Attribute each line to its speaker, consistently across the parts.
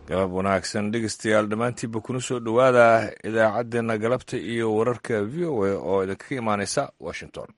Speaker 1: galab wanaagsan dhegeystayaal dhammaantiinba kuna soo dhowaada idaacaddeenna galabta iyo wararka v o a oo idinkaga imaanaysa washington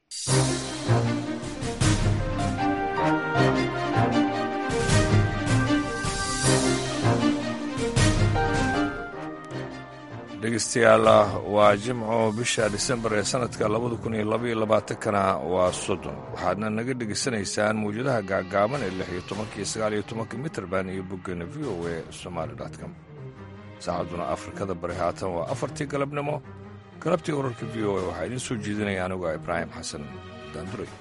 Speaker 1: dhegeystayaal waa jimco bisha disembar ee sanadka labada kun iyo labaiyo labaatankana waa soddon waxaadna naga dhegaysanaysaan mawjadaha gaagaaban ee lix iyo tobanka iyo sagaal iyo tobanka mitrband iyo boggeena v o a somaali com saacadduna afrikada bari haatan waa afartii galabnimo galabtii wararka v o a waxaa idiin soo jeedinaya anigu a ibraahim xasan daanduray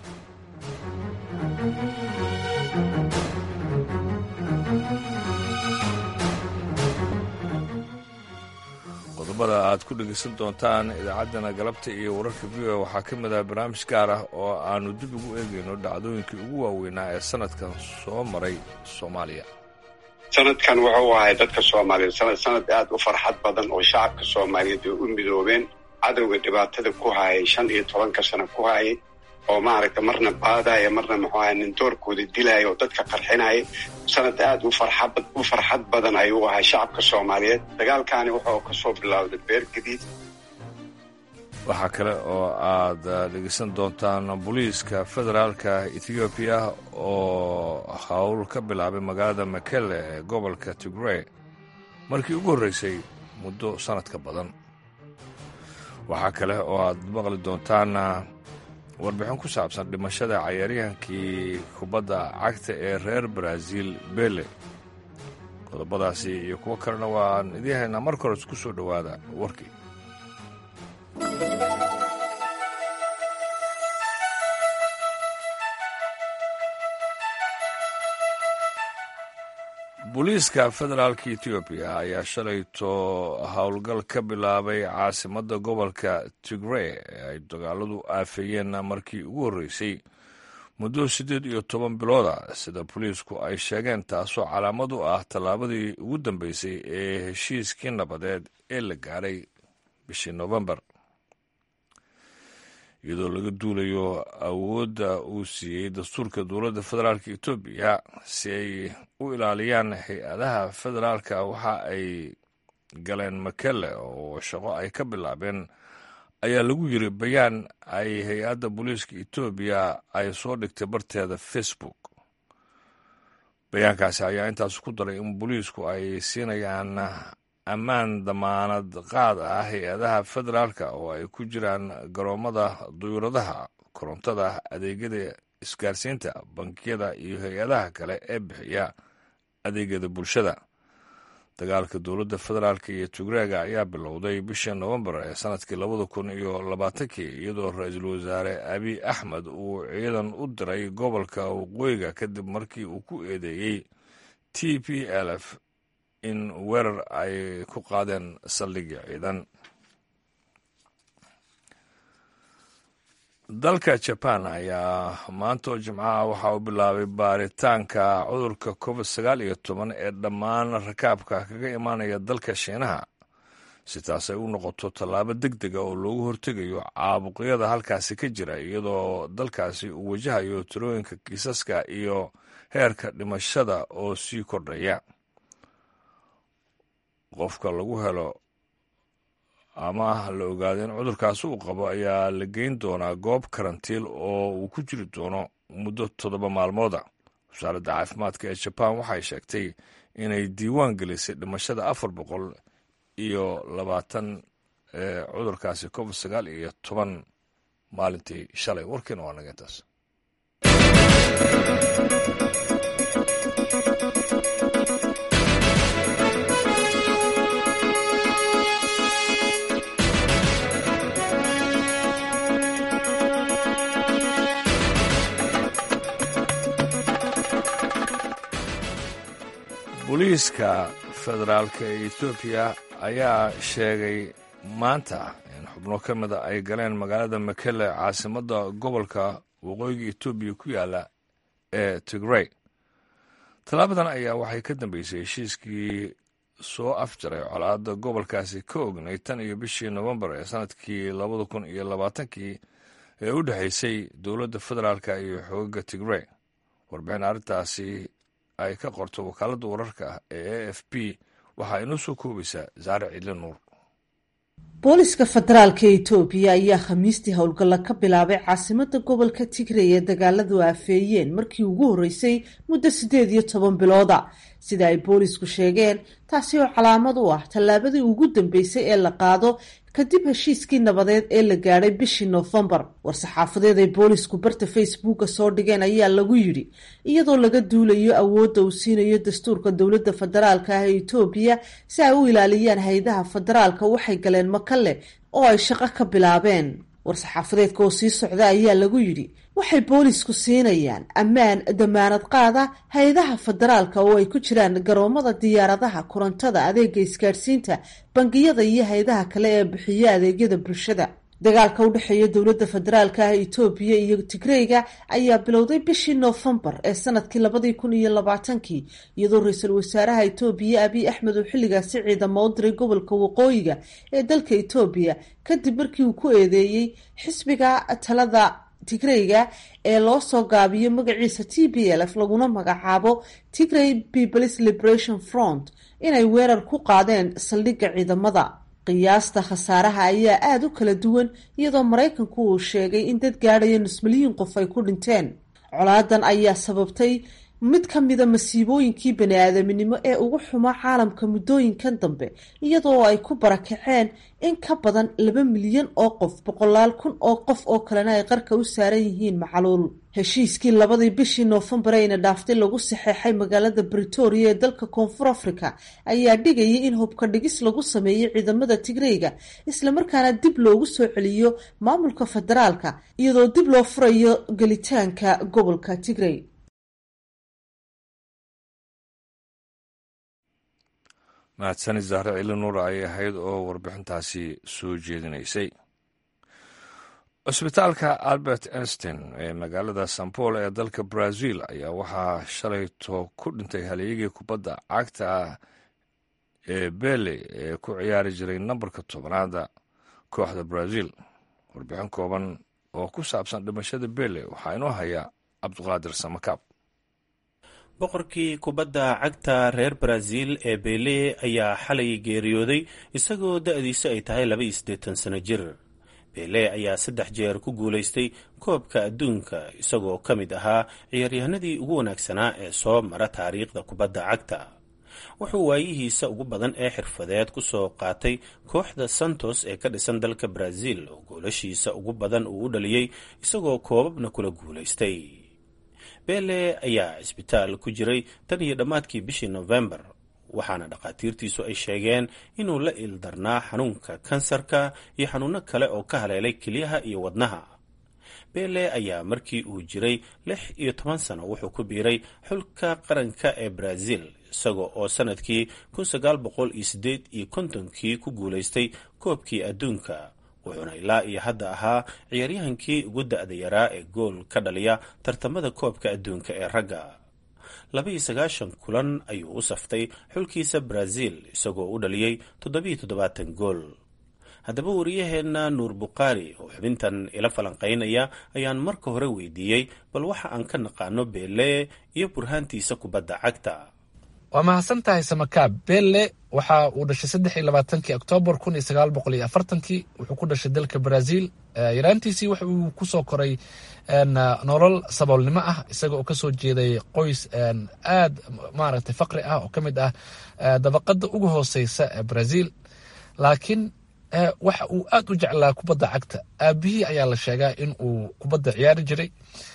Speaker 1: qodobada aad ku dhegaysan doontaan idaacaddana galabta iyo wararka v o a waxaa ka mid ah barnaamij gaar ah oo aannu dib ugu eegayno dhacdooyinkii ugu waaweynaa ee sanadkan soo maray soomaaliya
Speaker 2: sanadkan wuxuu ahay dadka soomaaliyeed sanad sanad aad u farxad badan oo shacabka soomaaliyeed ay u midoobeen cadowga dhibaatada ku hayay shan iyo tobanka sano ku hayay oo maaragta marna baadaya marna muxuu ahay nindoorkooda dilaya oo dadka qarxinaya sanad aad u farxad u farxad badan ayuu ahay shacabka soomaaliyeed dagaalkaani wuxuu ka soo bilowday beer gadiid
Speaker 1: waxaa kale oo aad dhegeysan doontaan booliiska federaalka ethoobiya oo howl ka bilaabay magaalada makele ee gobolka tigrey markii ugu horreysay muddo sannad ka badan waxaa kale oo aad maqli doontaan warbixin ku saabsan dhimashada cayaaryahankii kubadda cagta ee reer baraaziil bele qodobadaasi iyo kuwo kalena waan idiin haynaa marka hores ku soo dhowaada warkii booliiska federaalka etoobiya ayaa shalayto howlgal ka bilaabay caasimadda gobolka tigrey ee ay dagaaladu aafeeyeen markii ugu horreysay muddo siddeed iyo toban bilooda sida booliisku ay sheegeen taasoo calaamad u ah tallaabadii ugu dambeysay ee heshiiskii nabadeed ee la gaadhay bishii nofembar iyadoo laga duulayo awoodda uu siiyey dastuurka dowladda federaalka etoobiya si ay u ilaaliyaan hay-adaha federaalka waxa ay galeen makele oo shaqo ay ka bilaabeen ayaa lagu yiri bayaan ay hay-adda booliiska etoobiya ay soo dhigtay barteeda facebook bayaankaasi ayaa intaas ku daray in booliisku ay siinayaan ammaan damaanad qaad ah hay-adaha federaalka oo ay ku jiraan garoomada duyuuradaha korontada adeegyada isgaarsiinta bankiyada iyo hay-adaha kale ee bixiya adeegyada bulshada dagaalka dowladda federaalka iyo tigreega ayaa bilowday bishii nofembar ee sanadkii labada kun iyo labaatankii iyadoo ra-iisul wasaare abiy axmed uu ciidan u diray gobolka waqooyiga kadib markii uu ku eedeeyey t p l f in weerar ay ku qaadeen saldhigii ciidan dalka jaban ayaa maanta oo jimcaha waxa uu bilaabay baaritaanka cudurka covid sagaal iyo toban ee dhammaan rakaabka kaga imaanaya dalka shiinaha si taas ay u noqoto tallaabo deg dega oo loogu hortegayo caabuqyada halkaasi ka jira iyadoo dalkaasi uu wajahayo tirooyinka kiisaska iyo heerka dhimashada oo sii kordhaya qofka lagu helo ama la ogaado in cudurkaasi uu qabo ayaa la geyn doonaa goob karantiil oo uu ku jiri doono muddo toddoba maalmooda wasaaradda caafimaadka ee jabaan waxay sheegtay inay diiwaan gelisay dhimashada afar boqol iyo labaatan ee cudurkaasi covid sagaal iyo toban maalintii shalay warkiina waa naga intaas booliiska federaalka ee etoobiya ayaa sheegay maanta in xubno ka mida ay galeen magaalada makele caasimadda gobolka waqooyiga etoobiya ku yaala ee tigrey tallaabadan ayaa waxay ka dambeysay heshiiskii soo afjaray colaadda gobolkaasi ka ognay tan iyo bishii nofembar ee sanadkii labada kun iyo labaatankii ee u dhexaysay dowladda federaalka iyo xoogaga tigrey warbixin arrintaasi ay ka qorto wakaaladda wararka ee a f b waxaa inoo soo koobaysaa saare cidli nuur
Speaker 3: booliska federaalka etoobiya ayaa khamiistii howlgalla ka bilaabay caasimada gobolka tigray ee dagaaladu aafeeyeen markii ugu horreysay muddo siddeed iyo toban bilooda sida ay boolisku sheegeen taasi oo calaamad u ah tallaabadii ugu dambeysay ee la qaado kadib heshiiskii nabadeed ee la gaadhay bishii noofembar war-saxaafadeed ay boolisku barta facebooka soo dhigeen ayaa lagu yidhi iyadoo laga duulayo awoodda uu siinayo dastuurka dowladda federaalka ah ee etoobiya si ay u ilaaliyaan hay-adaha federaalka waxay galeen makale oo ay shaqo ka bilaabeen war-saxaafadeedka oo sii socda ayaa lagu yidhi waxay boolisku siinayaan ammaan damaanad qaada hay-adaha federaalka oo ay ku jiraan garoomada diyaaradaha korontada adeega isgaadhsiinta bangiyada iyo hay-adaha kale ee bixiya adeegyada bulshada dagaalka u dhexeeya dowladda federaalka ah etoobiya iyo tigreyga ayaa bilowday bishii noofembar ee sanadkii labadii kun iyo labaatankii iyadoo ra-iisul wasaaraha etoobiya abiy axmed uu xilligaasi ciidamo u diray gobolka waqooyiga ee dalka etoobiya kadib markii uu ku eedeeyey xisbiga talada tigreyga ee loo soo gaabiyo magaciisa t b l f laguna magacaabo tigray peoples liberation front inay weerar ku qaadeen saldhigga ciidamada qiyaasta khasaaraha ayaa aada u kala duwan iyadoo maraykanku uu sheegay in dad gaadhaya nus milyan qof ay ku dhinteen colaadan ayaa sababtay mid ka mida masiibooyinkii bani-aadaminimo ee ugu xumaa caalamka muddooyinkan dambe iyadoo ay ku barakaceen in ka badan laba milyan oo qof boqolaal kun oo qof oo kalena ay qarka u saaran yihiin macluul heshiiskii labadii bishii noofembar ayna dhaaftay lagu saxeexay magaalada britoria ee dalka koonfur africa ayaa dhigayay in hubka dhigis lagu sameeyo ciidamada tigreyga islamarkaana dib loogu soo celiyo maamulka federaalka iyadoo dib loo furayo gelitaanka gobolka tigrey
Speaker 1: mahadsanid zahre cili nuur ayay ahayd oo warbixintaasi soo jeedinaysay cusbitaalka albert einstein ee magaalada san paul ee dalka brazil ayaa waxaa shalayto ku dhintay halyagii kubadda cagta ah ee bele ee ku ciyaari jiray nambarka tobanaada kooxda brazil warbixin kooban oo ku saabsan dhimashada bele waxaa inoo haya cabduqaadir samakaab
Speaker 4: boqorkii kubadda cagta reer brazil ee bele ayaa xalay geeriyooday isagoo da-diisa ay tahay laba iyo siddeetan sano jir bele ayaa saddex jeer ku guulaystay koobka adduunka isagoo ka mid ahaa ciyaaryahanadii ugu wanaagsanaa ee soo mara taariikhda kubadda cagta wuxuu waayihiisa ugu badan ee xirfadeed ku soo qaatay kooxda santos ee ka dhisan dalka brazil oo goolashiisa ugu badan uu u dhaliyey isagoo koobabna kula guulaystay bele ayaa cisbitaal ku jiray tan iyo dhammaadkii bishii nofembar waxaana dhakhaatiirtiisu ay sheegeen inuu la ildarnaa xanuunka kansarka iyo xanuuno kale oo ka haleelay kelyaha iyo wadnaha bele ayaa markii uu jiray lix iyo toban sano wuxuu ku biiray xulka qaranka ee brazil isaga oo sanadkii kun sagaal boqol iyo siddeed iyo kontonkii ku guulaystay koobkii adduunka wuxuuna ilaa iyo hadda ahaa ciyaaryahankii ugu da-da yaraa ee gool ka dhaliya tartamada koobka adduunka ee ragga laba-iyo sagaashan kulan ayuu u saftay xulkiisa brazil isagoo u dhaliyey toddobiyo toddobaatan gool haddaba wariyaheenna nuur bukhaari oo xubintan ila falanqaynaya ayaan marka hore weydiiyey bal waxa aan ka naqaano bele iyo burhaantiisa kubadda cagta
Speaker 5: waa mahadsan tahay samakaab bele waxa uu dhashay saddex iyo labaatankii oktoobar kun iyo sagaal boqol iyo afartankii wuxuu ku dhashay dalka brazil yaraantiisii waxa uu kusoo koray nolol saboolnimo ah isaga oo kasoo jeeday qoys aad maaragtay faqri ah oo ka mid ah dabaqada ugu hooseysa ee brazil laakiin waxa uu aad u jeclaa kubadda cagta aabihii ayaa la sheegaa in uu kubadda ciyaari jiray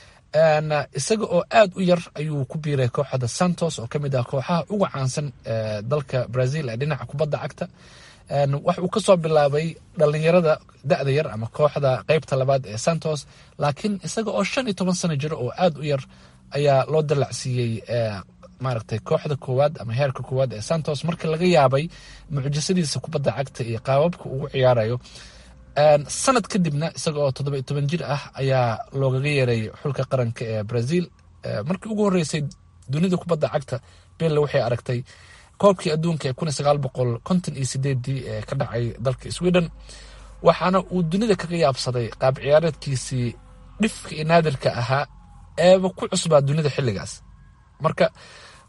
Speaker 5: isaga oo aad u yar ayuu ku biiray kooxda santos oo kamid ah kooxaha ugu caansan dalka brazil ee dhinaca kubadda cagta wax uu kasoo bilaabay dhalinyarada da-da yar ama kooxda qeybta labaad ee santos laakiin isaga oo shan iyo toban sano jiro oo aad u yar ayaa loo dalacsiiyey maaragtay kooxda koowaad ama heerka koowaad ee santos markii laga yaabay mucjisadiisa kubadda cagta iyo qaababka ugu ciyaarayo sanad kadibna isaga oo toddoba iyo toban jir ah ayaa loogaga yeeray xulka qaranka ee brazil markii ugu horreysay dunida kubadda cagta belle waxay aragtay koobkii adduunka ee kun iyo sagaal boqol konton iyo sideedii ee ka dhacay dalka sweden waxaana uu dunida kaga yaabsaday qaab ciyaareedkiisii dhifka iyo naadirka ahaa eeba ku cusbaa dunida xilligaas marka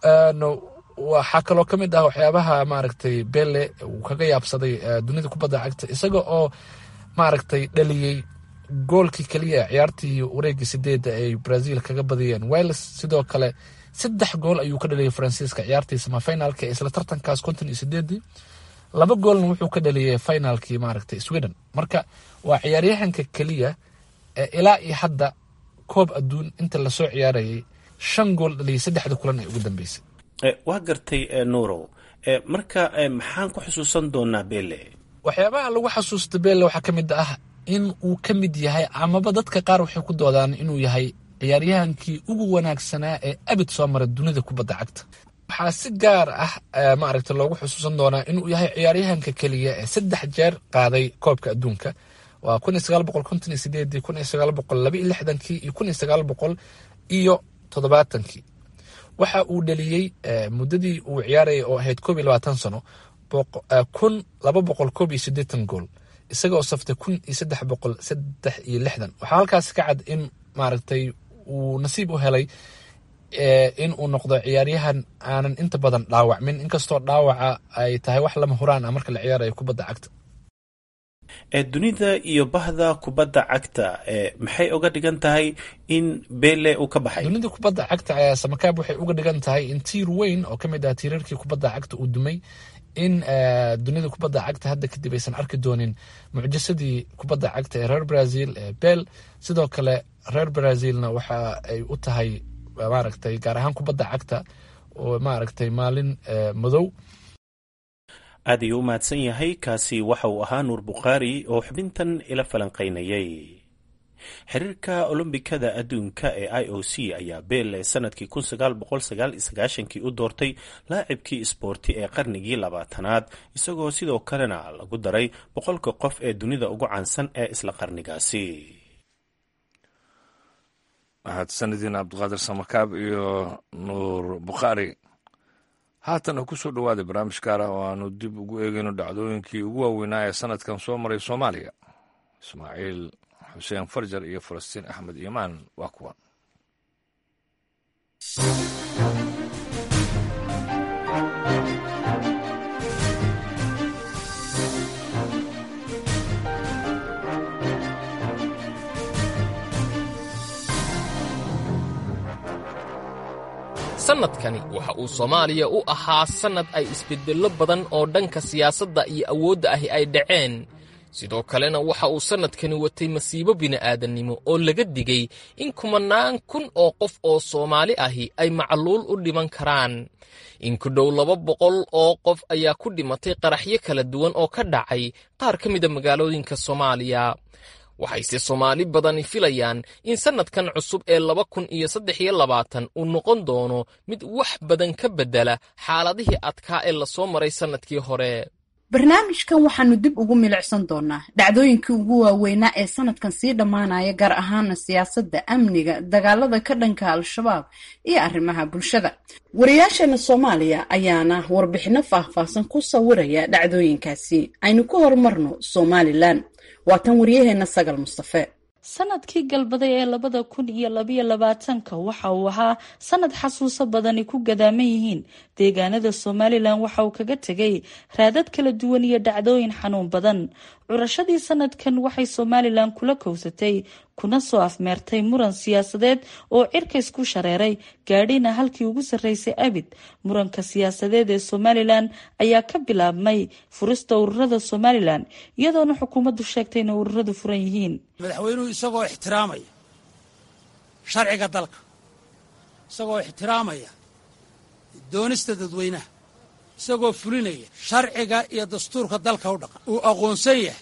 Speaker 5: waxaa kaloo ka mid ah waxyaabaha maaragtay bele uu kaga yaabsaday dunida kubadda cagta isaga oo maaragtay dhaliyey goolkii keliya ciyaartii wareegii sideedda ay brazil kaga badiyeen wales sidoo kale saddex gool ayuu ka dhaliyay faransiiska ciyaartii samafinaalka isla tartankaas konton iyo sideedii laba goolna wuxuu ka dhaliyay finaalkii maaragtay sweden marka waa ciyaaryahanka keliya ee ilaa iyo hadda koob adduun inta lasoo ciyaarayay shan gool dhaliyay saddexda kulan ee ugu dambeysay
Speaker 4: waa gartay nuurow marka maxaan ku xusuusan doonaa bele
Speaker 5: waxyaabaha lagu xasuusta bele waxaa ka mid ah in uu ka mid yahay amaba dadka qaar waxay ku doodaan inuu yahay ciyaaryahankii ugu wanaagsanaa ee abid soo mara dunida kubadda cagta waxaa si gaar ah maaragta loogu xusuusan doonaa inuu yahay ciyaaryahanka keliya ee saddex jeer qaaday koobka adduunka waa kun iyo sagaal boqol konton iyo sideedii kun iyo sagaal boqol laba iyo lixdankii iyo kun iyo sagaal boqol iyo toddobaatankii waxa uu dhaliyey muddadii uu ciyaarayay oo ahayd koob iyo labaatan sano kun laba boqol koob iyo siddeetan gool isaga oo saftay kun iyo saddex boqol saddex iyo lixdan waxaa halkaas ka cad in maaragtay uu nasiib u helay in uu noqdo ciyaaryahan aanan inta badan dhaawacmin inkastoo dhaawaca ay tahay wax lama huraan ah marka la ciyaarayo kubadda cagta
Speaker 4: dunida iyo bahda kubadda cagta maxay uga dhigan tahay in bele uu ka baxay
Speaker 5: dunida kubadda cagta ayaa samakaab waxay uga dhigan tahay in tiir weyn oo ka mid ah tiirarkii kubadda cagta uu dumay in dunida kubadda cagta hadda kadib aysan arki doonin mucjisadii kubadda cagta ee reer brazil ee bel sidoo kale reer brazilna waxa ay u tahay maaragtay gaar ahaan kubadda cagta oo maaragtay maalin madow
Speaker 4: aad ayuu u mahadsan yahay kaasi waxa uu ahaa nuur bukhaari oo xubintan ila falanqaynayay xiriirka olombikada adduunka ee i o c ayaa bele sanadkii kii u doortay laacibkii isboorti ee qarnigii labaatanaad isagoo sidoo kalena lagu daray boqolka qof ee dunida ugu caansan ee isla qarnigaasi
Speaker 1: mahadsanidin cabdiqaadir samakaab iyo nuur bukhaari haatan ku soo dhowaaday barnaamij gaar ah oo aanu dib ugu eegayno dhacdooyinkii ugu waaweynaa ee sanadkan soo maray soomaaliya ismaaciil xuseen farjar iyo falastiin axmed iimaan waa kuwan
Speaker 6: sannadkani waxa uu soomaaliya u ahaa sannad ay isbeddello badan oo dhanka siyaasadda iyo awoodda ahi ay dhaceen sidoo kalena waxa uu sannadkani watay masiibo bini'aadannimo oo laga digay in kumannaan kun oo qof oo soomaali ahi ay macluul u dhiman karaan in ku dhow laba boqol oo qof ayaa ku dhimatay qaraxyo kala duwan oo ka dhacay qaar ka mida magaalooyinka soomaaliya waxayse soomaali badani filayaan in sannadkan cusub ee laba kun iyo saddex iyo labaatan uu noqon doono mid wax badan ka beddela xaaladihii adkaa ee lasoo maray sannadkii hore
Speaker 7: barnaamijkan waxaanu dib ugu milicsan doonaa dhacdooyinkii ugu waaweynaa ee sanadkan sii dhammaanaya gaar ahaana siyaasadda amniga dagaalada ka dhanka al-shabaab iyo arrimaha bulshada wariyaasheena soomaaliya ayaana warbixinno faahfaahsan ku sawiraya dhacdooyinkaasi aynu ku horumarno somalilan waa tan waryaheena sagal mustafe
Speaker 8: sanadkii galbaday ee labada kun iyo labayo labaatanka waxa uu ahaa sanad xasuuso badani ku gadaaman yihiin deegaanada somalilan waxa uu kaga tegay raadad kala duwan iyo dhacdooyin xanuun badan curashadii sanadkan waxay somalilan kula kowsatay kuna soo afmeertay muran siyaasadeed oo cirkays ku shareeray gaadhina halkii ugu sarreysay abid muranka siyaasadeed ee somalilan ayaa ka bilaabmay furista ururada somalilan iyadoona xukuumaddu sheegtay inay ururadu furan yihiin
Speaker 9: madaxweynuhu isagoo ixtiraamaya sharciga dalka isagoo ixtiraamaya doonista dadweynaha isagoo fulinaya sharciga iyo dastuurka dalka u dhaqan uu aqoonsan yahay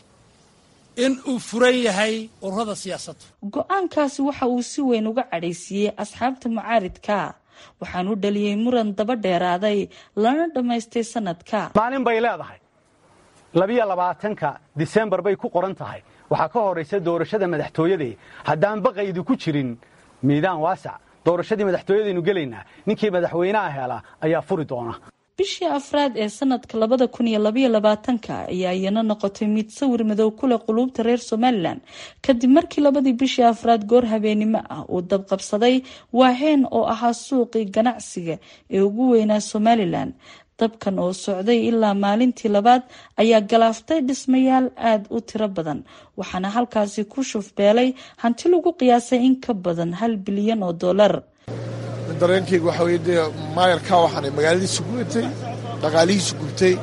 Speaker 9: in uu furan yahay ururada siyaasadda
Speaker 8: go-aankaasi waxa uu si weyn uga cadhaysiiyey asxaabta mucaaridka waxaanu dhaliyey muran daba dheeraaday lana dhammaystay sanadka
Speaker 10: maalin bay leedahay labiyo labaatanka disembar bay ku qoran tahay waxaa ka horaysa doorashada madaxtooyadee haddaan baqaydi ku jirin miidaan waasac doorashadii madaxtooyadaynu gelaynaa ninkii madaxweynaha hela ayaa furi doona
Speaker 8: bishii afraad ee sanadka labada kun iyo labaiyo labaatanka ayaa iyana noqotay mid sawir madow kuleh quluubta reer somalilan kadib markii labadii bishii afraad goor habeenimo ah uu dabqabsaday waaheen oo ahaa suuqii ganacsiga ee ugu weynaa somalilan dabkan oo socday ilaa maalintii labaad ayaa galaaftay dhismayaal aada u tiro badan waxaana halkaasi ku shufbeelay hanti lagu qiyaasay in ka badan hal bilyan oo dollar
Speaker 11: dareenkeyga waxaa weye dee maayarkaa waxaana magaaladiisa gubtay dhaqaalihiisa gubtay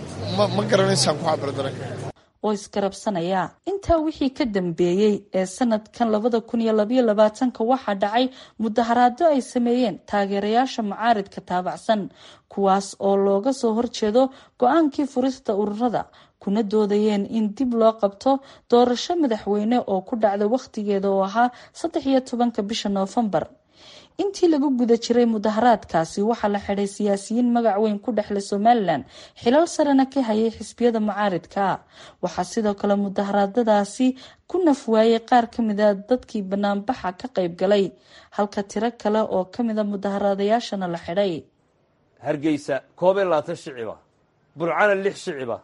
Speaker 11: ma garanaysaan ku cabira dareenka
Speaker 8: oo isgarabsanaya intaa wixii ka dambeeyey ee sanadkan labada kun iyo labaiyo labaatanka waxaa dhacay mudaharaado ay sameeyeen taageerayaasha mucaaridka taabacsan kuwaas oo looga soo horjeedo go-aankii furista ururada kuna doodayeen in dib loo qabto doorasho madaxweyne oo ku dhacda wakhtigeeda oo ahaa saddex iyo tobanka bisha noofembar intii lagu guda jiray mudaharaadkaasi waxaa la xidhay siyaasiyiin magac weyn ku dhexlay somalilan xilal sarena ka hayay xisbiyada mucaaridka waxaa sidoo kale mudaharaadadaasi ku nafwaayay qaar kamida dadkii banaanbaxa ka qayb galay halka tiro kale oo kamida mudaharaadayaashana la xidhay
Speaker 12: hargeysa koob iyo labaatan shiciba burcana lix shiciba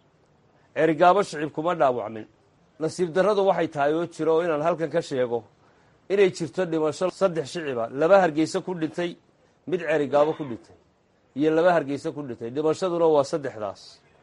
Speaker 12: cerigaabo shicib kuma dhaawacmin nasiib darradu waxay tahay oo jiro oo inaan halkan ka sheego inay jirto dhimasho saddex shiciba laba hargeysa ku dhintay mid cerigaabo ku dhintay iyo laba hargeysa ku dhintay dhimashaduna waa saddexdaas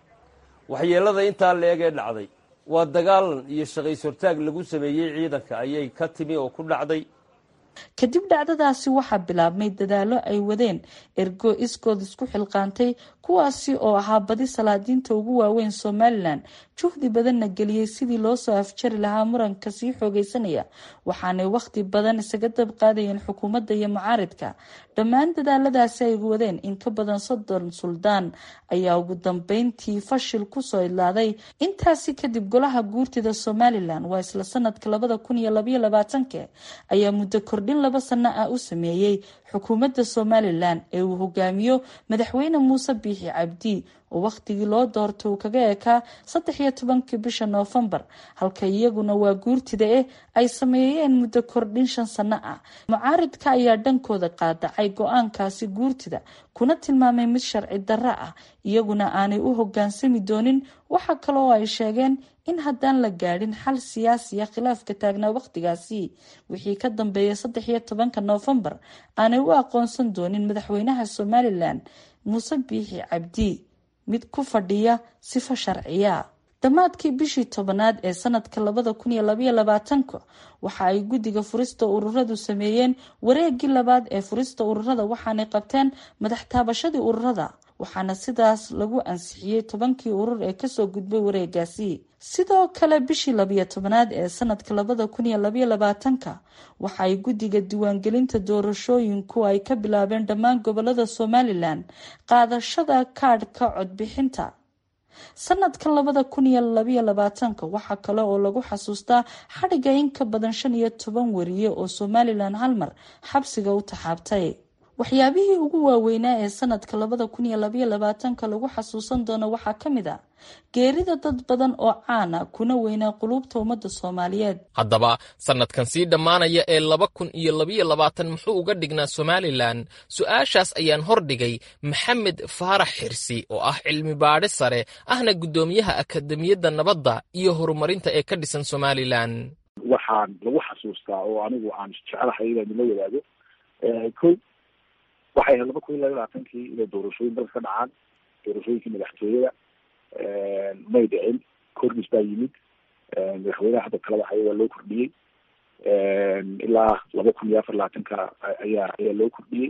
Speaker 12: waxyeelada intaa la-eg ee dhacday waa dagaalan iyo shaqays hortaag lagu sameeyey ciidanka ayay ka timi oo ku dhacday
Speaker 8: kadib dhacdadaasi waxaa bilaabmay dadaalo ay wadeen ergo iskood isku xilqaantay kuwaasi oo ahaa badi salaadiinta ugu waaweyn somalilan juhdi badanna geliyey sidii loo soo afjari lahaa muranka sii xoogeysanaya waxaanay wakhti badan isaga dab qaadayeen xukuumadda iyo mucaaridka dhammaan dadaaladaasi ay wadeen in ka badan soddon suldaan ayaa ugu dambeyntii fashil kusoo idlaaday intaasi kadib golaha guurtida somalilan waa isla sanadka labada kun iyo labaiyo labaatanka ayaa muddo kordhin laba sano ah u sameeyey xukuumadda somalilan ee uu hogaamiyo madaxweyne muuse biixi cabdi oo wakhtigii loo doortay uu kaga ekaa saddex iyo tobankii bisha noofembar halka iyaguna waa guurtida eh ay sameeyeen muddo kordhin shan sano ah mucaaridka ayaa dhankooda qaadacay go-aankaasi guurtida kuna tilmaamay mid sharci darro ah iyaguna aanay u hogaansami doonin waxa kale oo ay sheegeen in haddaan la gaadhin xal siyaasiya khilaafka taagnaa wakhtigaasi wixii ka dambeeyay saddex iyo tobanka noofembar aanay u aqoonsan doonin madaxweynaha somalilan muuse biixi cabdi mid ku fadhiya sifo sharciya dhammaadkii bishii tobanaad ee sanadka labada kun iyo labaiyo labaatanka waxa ay guddiga furista ururadu sameeyeen wareegii labaad ee furista ururada waxaanay qabteen madax taabashadii ururada waxaana sidaas lagu ansixiyey tobankii urur ee kasoo gudbay wareegaasi sidoo kale bishii labiyo tobanaad ee sanadka labada kun iyo labaiyo labaatanka waxa ay guddiga diiwaangelinta doorashooyinku ay ka bilaabeen dhammaan gobolada somalilan qaadashada kaadhka codbixinta sanadkan labada kun iyo labaiyo labaatanka waxaa kale oo lagu xasuustaa xadhiga in ka badan shan iyo toban wariye oo somalilan halmar xabsiga u taxaabtay waxyaabihii ugu waaweynaa ee sanadka labada kun iyo labaiyo labaatanka lagu xasuusan doono waxaa ka mid ah geerida dad badan oo caana kuna weynaa quluubta ummadda soomaaliyeed
Speaker 6: haddaba sannadkan sii dhammaanaya ee laba kun iyo labaiyo labaatan muxuu uga dhignaa somalilan su-aashaas ayaan hordhigay maxamed faarax xirsi oo ah cilmi baadhe sare ahna guddoomiyaha akademiyadda nabadda iyo horumarinta ee ka dhisan somalilan
Speaker 13: waxaan lagu xasuustaa oo anigu aan jecelahay inaan nila wadaago ko waxay ahayd laba kun iyo laba labaatankii inay doorashooyin dalka ka dhacaan doorashooyinkii madaxtooyada may dhicin kordhis baa yimid madaxweynaha hadda talada haya waa loo kordhiyey ilaa laba kun iyo afar labaatanka ayaa ayaa loo kordhiyey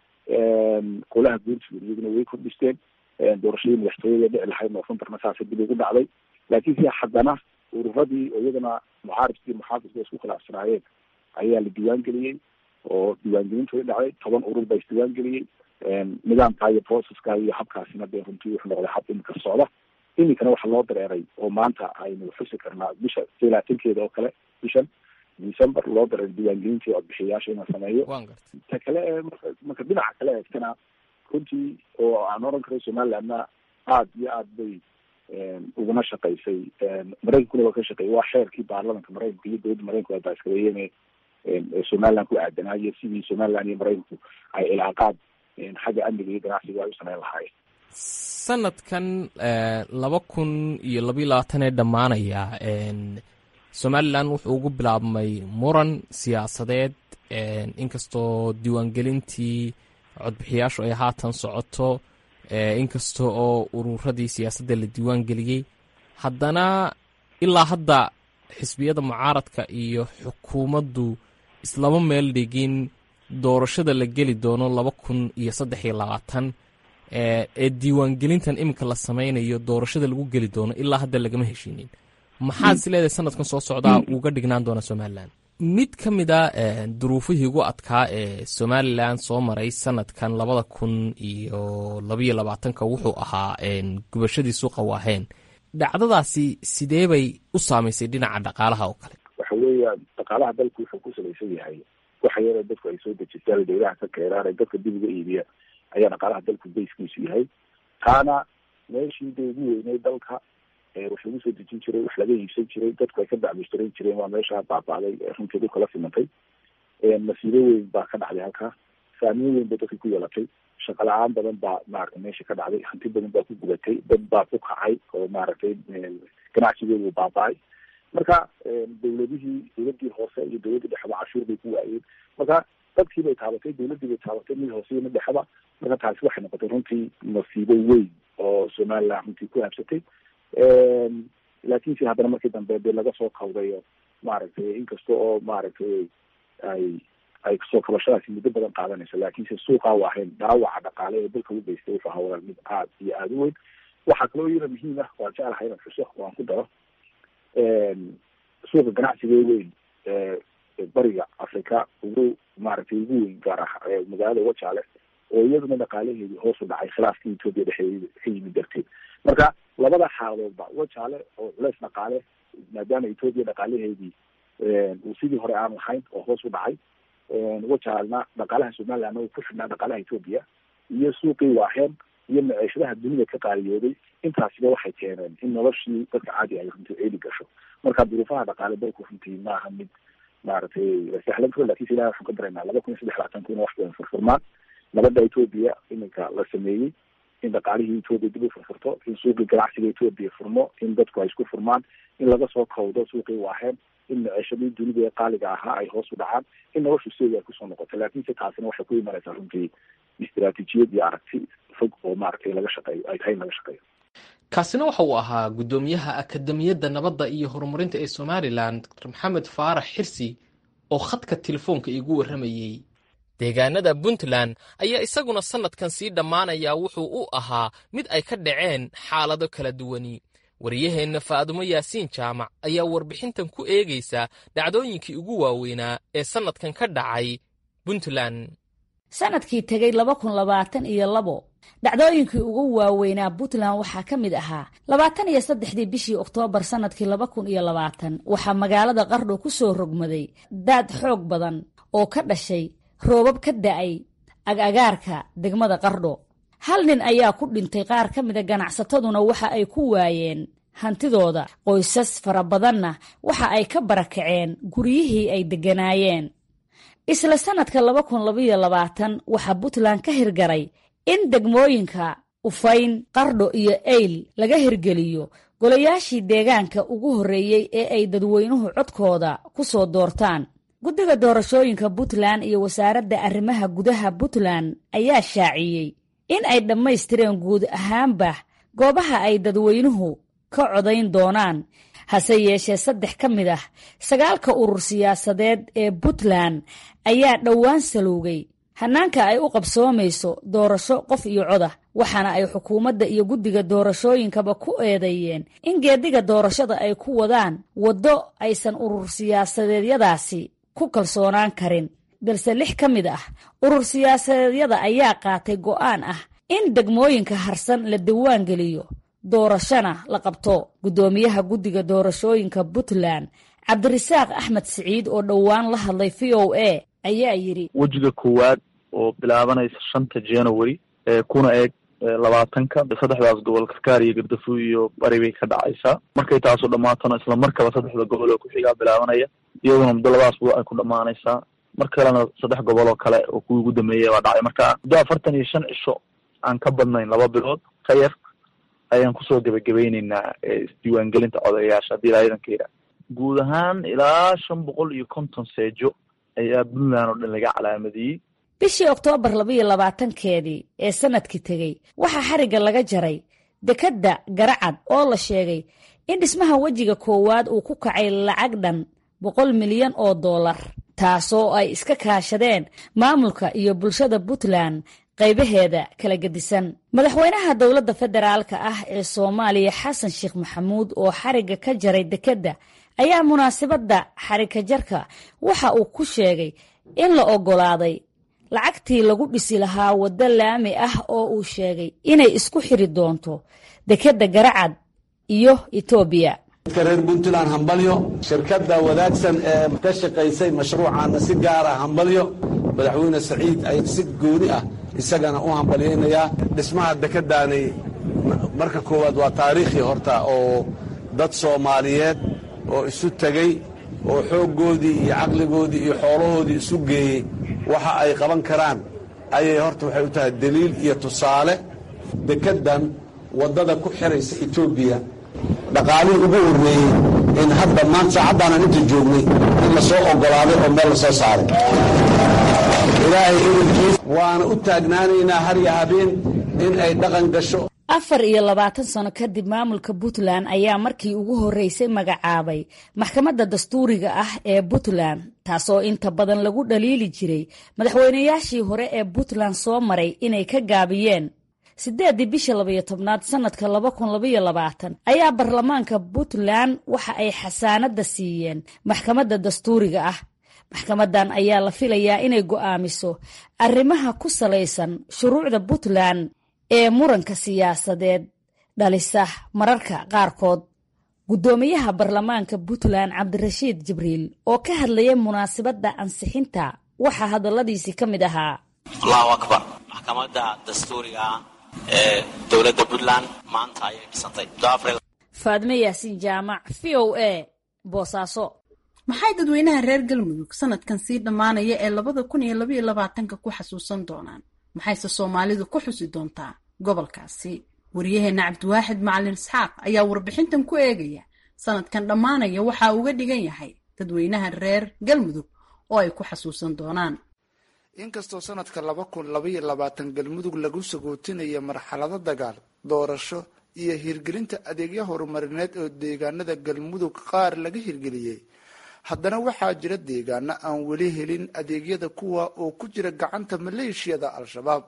Speaker 13: golaha guurtiga iyaguna way kordhisteen doorashadii madaxtooyada dhici lahayd noofembarna saasa dib ugu dhacday laakiin si haddana ururadii oo iyagana mucaarifkii muxaafidka isku khilaafsanaayeen ayaa la diiwaan geliyey oo diiwaangelintooda dhacday toban urur baa isdiiwaan geliyey nidaamkaa iyo processka iyo habkaasina dee runtii wuxuu noqday hab imika socda iminkana waxaa loo dareeray oo maanta aynu xusi karnaa bisha silaatankeeda oo kale bishan december loo dareeray diiwaangelintii codbixiyayaasha in la sameeyo ta kale ee marka marka dhinaca kale eegtana runtii oo aan oran karay somalilandna aada iyo aad bay uguna shaqaysay maraykankuna waa ka shaqeeyay waa xeerkii baarlamanka maraykanka iyo dowladda maraykanku ay baaskareeyeen somaliland ku aadanaayo sidii somaliland iyo maraykanku ay cilaaqaad xagga amniga iyo ganacsiga ay u sameyn lahaayeen
Speaker 6: sanadkan laba kun iyo labayo labaatan ee dhammaanaya somalilan wuxuu ugu bilaabmay muran siyaasadeed inkastoo diiwaangelintii codbixiyaashu ay haatan socoto inkasta oo ururadii siyaasadda la diiwaan geliyey haddana ilaa hadda xisbiyada mucaaradka iyo xukuumaddu islama meel dhigin doorashada la geli doono laba kun iyo saddex iyo labaatan ee diiwaangelintan iminka la sameynayo doorashada lagu geli doono ilaa hadda lagama heshiinin maxaad is leedahay sanadkan soo socdaa uga dhignaan doona somalilan mid ka mid a duruufihii ugu adkaa ee somalilan soo maray sanadkan labada kun iyo labaiyo labaatanka wuxuu ahaa gubashadii suuqa waaheen dhacdadaasi sidee bay u saamaysay dhinaca dhaqaalaha oo kale
Speaker 13: waxa weeyaan dhaqaalaha dalku wuxuu ku salaysan yahay waxa yara dadku ay soo dejistaan dawlaha ka keeraan dadka dib uga iibiya ayaa dhaqaalaha dalku bayskiisu yahay taana meeshii da ugu weynay dalka wax lagu soo dejin jiray wax laga iibsan jiray dadku ay ka dacmushtaran jireen waa meesha baaba'day runteedu kala simantay masiibo weyn baa ka dhacday halkaa saameyn weyn bay dadka ku yeelatay shaqa la-aan badan baa maaragtay meesha ka dhacday hanti badan baa ku gubatay dad baa ku kacay oo maaragtay ganacsigoodu baaba'ay marka dawladihii dawladii hoose iyo dawladii dhexeba cashuur bay ku waayeen marka dadkii bay taabatay dawladdii bay taabatay mid hoose iyo mid dhexeba marka taasi waxay noqotay runtii masiibo weyn oo somaliland runtii ku habsatay laakiinse haddana markii dambe dee laga soo kawdayo maaragtay inkasta oo maaragtay ay ay soo kabashadaasi muddo badan qaadanayso laakiinse suuqa u ahayn dhaawaca dhaqaale ee dalka u geystay wuxuu ahaa walaal mid aad iyo aada u weyn waxaa kaloo iyada muhiim ah waan jeclahay inaan xuso oo aan ku daro suuqa ganacsiga weyn bariga africa ugu maaragtay ugu weyn gaar ah magaalada wajaale oo iyaduna dhaqaalaheedii hoos u dhacay khilaafkii etoobiya dhexdeeda ka yimid darteed marka labada xaaladoodba wajaale oo culeys dhaqaale maadaama etoobiya dhaqaalaheedii uu sidii hore aan lahayn oo hoos u dhacay wajaalna dhaqaalaha somalilandna uu ku xidhnaa dhaqaalaha etoobiya iyo suuqii waaheen iyo maciishadaha dunida ka qaaliyooday intaasiba waxay keeneen in noloshii dadka caadi ay runtii ceeli gasho marka duruufaha dhaqaale dalku runtii maaha mid maaragtay lasahlan karo lakinse ilahi waxaan ka baraynaa laba kun iyo saddex labaatanku ina wax badan furfurmaan nabadda etoobiya iminka la sameeyey in dhaqaalihii etoobiya dib u furfurto in suuqii ganacsiga etoobiya furmo in dadku ay isku furmaan in laga soo kawdo suuqii waaheen in maciishadii dunida ee qaaliga ahaa ay hoos u dhacaan in noloshu sideeda ay kusoo noqoto laakiinse taasina waxay ku imanaysaa runtii istiraatiijiyad iyo aragti fog oo maaragtay laga shaqeeyo ay tahay in laga shaqeeyo
Speaker 6: kaasina waxa uu ahaa guddoomiyaha akademiyadda nabadda iyo horumarinta ee somalilan dr maxamed faarax xirsi oo khadka telefoonka iigu warramayey deegaanada puntland ayaa isaguna sannadkan sii dhammaanaya wuxuu u ahaa mid ay ka dhaceen xaalado kala duwani wariyaheenna faadumo yaasiin jaamac ayaa warbixintan ku eegaysa dhacdooyinkii ugu waaweynaa ee sannadkan ka dhacay puntland
Speaker 14: sanadkii tegey laba kun labaatan iyo labo dhacdooyinkii ugu waaweynaa puntland waxaa ka mid ahaa labaatan iyo saddexdii bishii oktoobar sannadkii laba kun iyo labaatan waxaa magaalada qardho ku soo rogmaday daad xoog badan oo ka dhashay roobab ka da'ay ag-agaarka degmada qardho hal nin ayaa ku dhintay qaar ka mida ganacsataduna waxa ay ku waayeen hantidooda qoysas fara badanna waxa ay ka barakaceen guryihii ay degganaayeen isla sannadka laba kun labaiyo labaatan waxaa puntland ka hirgaray in degmooyinka ufayn qardho iyo eyl laga hirgeliyo golayaashii deegaanka ugu horreeyey ee ay dadweynuhu codkooda ku soo doortaan guddiga doorashooyinka puntland iyo wasaaradda arrimaha gudaha puntland ayaa shaaciyey in ay dhammaystireen guud ahaanba goobaha ay dadweynuhu ka codayn doonaan hase yeeshee saddex ka mid ah sagaalka urur siyaasadeed ee puntland ayaa dhowaan salowgay hannaanka ay u qabsoomayso doorasho qof iyo codah waxaana ay xukuumadda iyo guddiga doorashooyinkaba ku eedeeyeen in geediga doorashada ay ku wadaan waddo aysan urur siyaasadeedyadaasi ku kalsoonaan karin balse lix ka mid ah urur siyaasadeedyada ayaa qaatay go'aan ah in degmooyinka harsan la diwaan geliyo doorashona la qabto guddoomiyaha guddiga doorashooyinka puntland cabdirasaaq axmed siciid oo dhowaan la hadlay v o a ayaa yidhi
Speaker 15: wejiga koowaad oo bilaabanaysa shanta january ee kuna eeg labaatanka saddexdaas gobol karkaar iyo gardafuy iyo bari bay ka dhacaysaa markay taasu dhammaatona isla markaba saddexda gobol oo ku-xigaa bilaabanaya iyaduna muddo labadaas bu ay ku dhammaanaysaa mar kalena saddex gobol oo kale oo kuwii ugu dambeeyay baa dhacay marka muddo afartan iyo shan cisho aan ka badnayn laba bilood ka yar ayaan kusoo gebagabayneynaa isdiiwaangelinta codayaasha haddii ilaa idanka yidhaah guud ahaan ilaa shan boqol iyo konton seejo ayaa puntland oo dhan laga calaamadiyey
Speaker 14: bishii oktoobar labaiyo labaatankeedii ee sanadkii tegey waxaa xarigga laga jaray dekedda garacad oo la sheegay in dhismaha wejiga koowaad uu ku kacay lacag dhan boqol milyan oo dollar taasoo ay iska kaashadeen maamulka iyo bulshada puntland qaybaheeda kala gedisan madaxweynaha dowladda federaalka ah ee soomaaliya xasan sheekh maxamuud oo xarigga ka jaray dekedda ayaa munaasabadda xarigka jarka waxa uu ku sheegay in la oggolaaday lacagtii lagu dhisi lahaa waddo laami ah oo uu sheegay inay isku xiri doonto dekedda garacad iyo etoobiya
Speaker 16: dadka reer puntland hambalyo shirkadda wadaagsan ee ka shaqaysay mashruucaana si gaara hambalyo madaxweyne saciid ay si gooni ah isagana u hambalyaynayaa dhismaha dekeddaani marka koowaad waa taariikhii horta oo dad soomaaliyeed oo isu tegey oo xooggoodii iyo caqligoodii iyo xoolahoodii isu geeyey waxa ay qaban karaan ayay horta waxay u tahay deliil iyo tusaale dekeddan waddada ku xiraysa etoobiya dhaqaalihii ugu horreeyey in hadda maanta saacaddaanaan inta joognay in la soo oggolaaday oo meel la soo saaray ilaahay idankiis waana u taagnaanaynaa har iyo habeen in ay dhaqan gasho
Speaker 14: afar iyo labaatan sano kadib maamulka puntland ayaa markii ugu horreysay magacaabay maxkamadda dastuuriga ah ee puntland taasoo inta badan lagu dhaliili jiray madaxweynayaashii hore ee puntland soo maray inay ka gaabiyeen siddeeddii bisha labayo tobnaad sannadka laba kun labaiyo labaatan ayaa baarlamaanka puntland waxa ay xasaanadda siiyeen maxkamadda dastuuriga ah maxkamaddan ayaa la filayaa inay go'aamiso arrimaha ku salaysan shuruucda puntland ee muranka siyaasadeed dhalisa mararka qaarkood guddoomiyaha baarlamaanka puntland cabdirashiid jibriil oo ka hadlayay munaasabadda ansixinta waxaa hadalladiisii ka mid ahaa
Speaker 17: allahu akbar maxkamadda dastuuriga ah ee dowladda puntland maanta ayay dhisantay
Speaker 14: faadme yaasiin jaamac v o a boosaaso
Speaker 7: maxay dadweynaha reer galmudug sanadkan sii dhammaanaya ee labada kun iyo labaiyo labaatanka ku xasuusan doonaan maxayse soomaalidu ku xusi doontaa gobolkaasi wariyaheenna cabdiwaaxid macalin isxaaq ayaa warbixintan ku eegaya sanadkan dhammaanaya waxa uga dhigan yahay dadweynaha reer galmudug oo ay ku xasuusan doonaan
Speaker 18: inkastoo sanadka laba kun labaiyo labaatan galmudug lagu sagootinaya marxalado dagaal doorasho iyo hirgelinta adeegyo horumarineed oo deegaanada galmudug qaar laga hirgeliyey haddana waxaa jira deegaano aan weli helin adeegyada kuwa oo ku jira gacanta maleeshiyada al-shabaab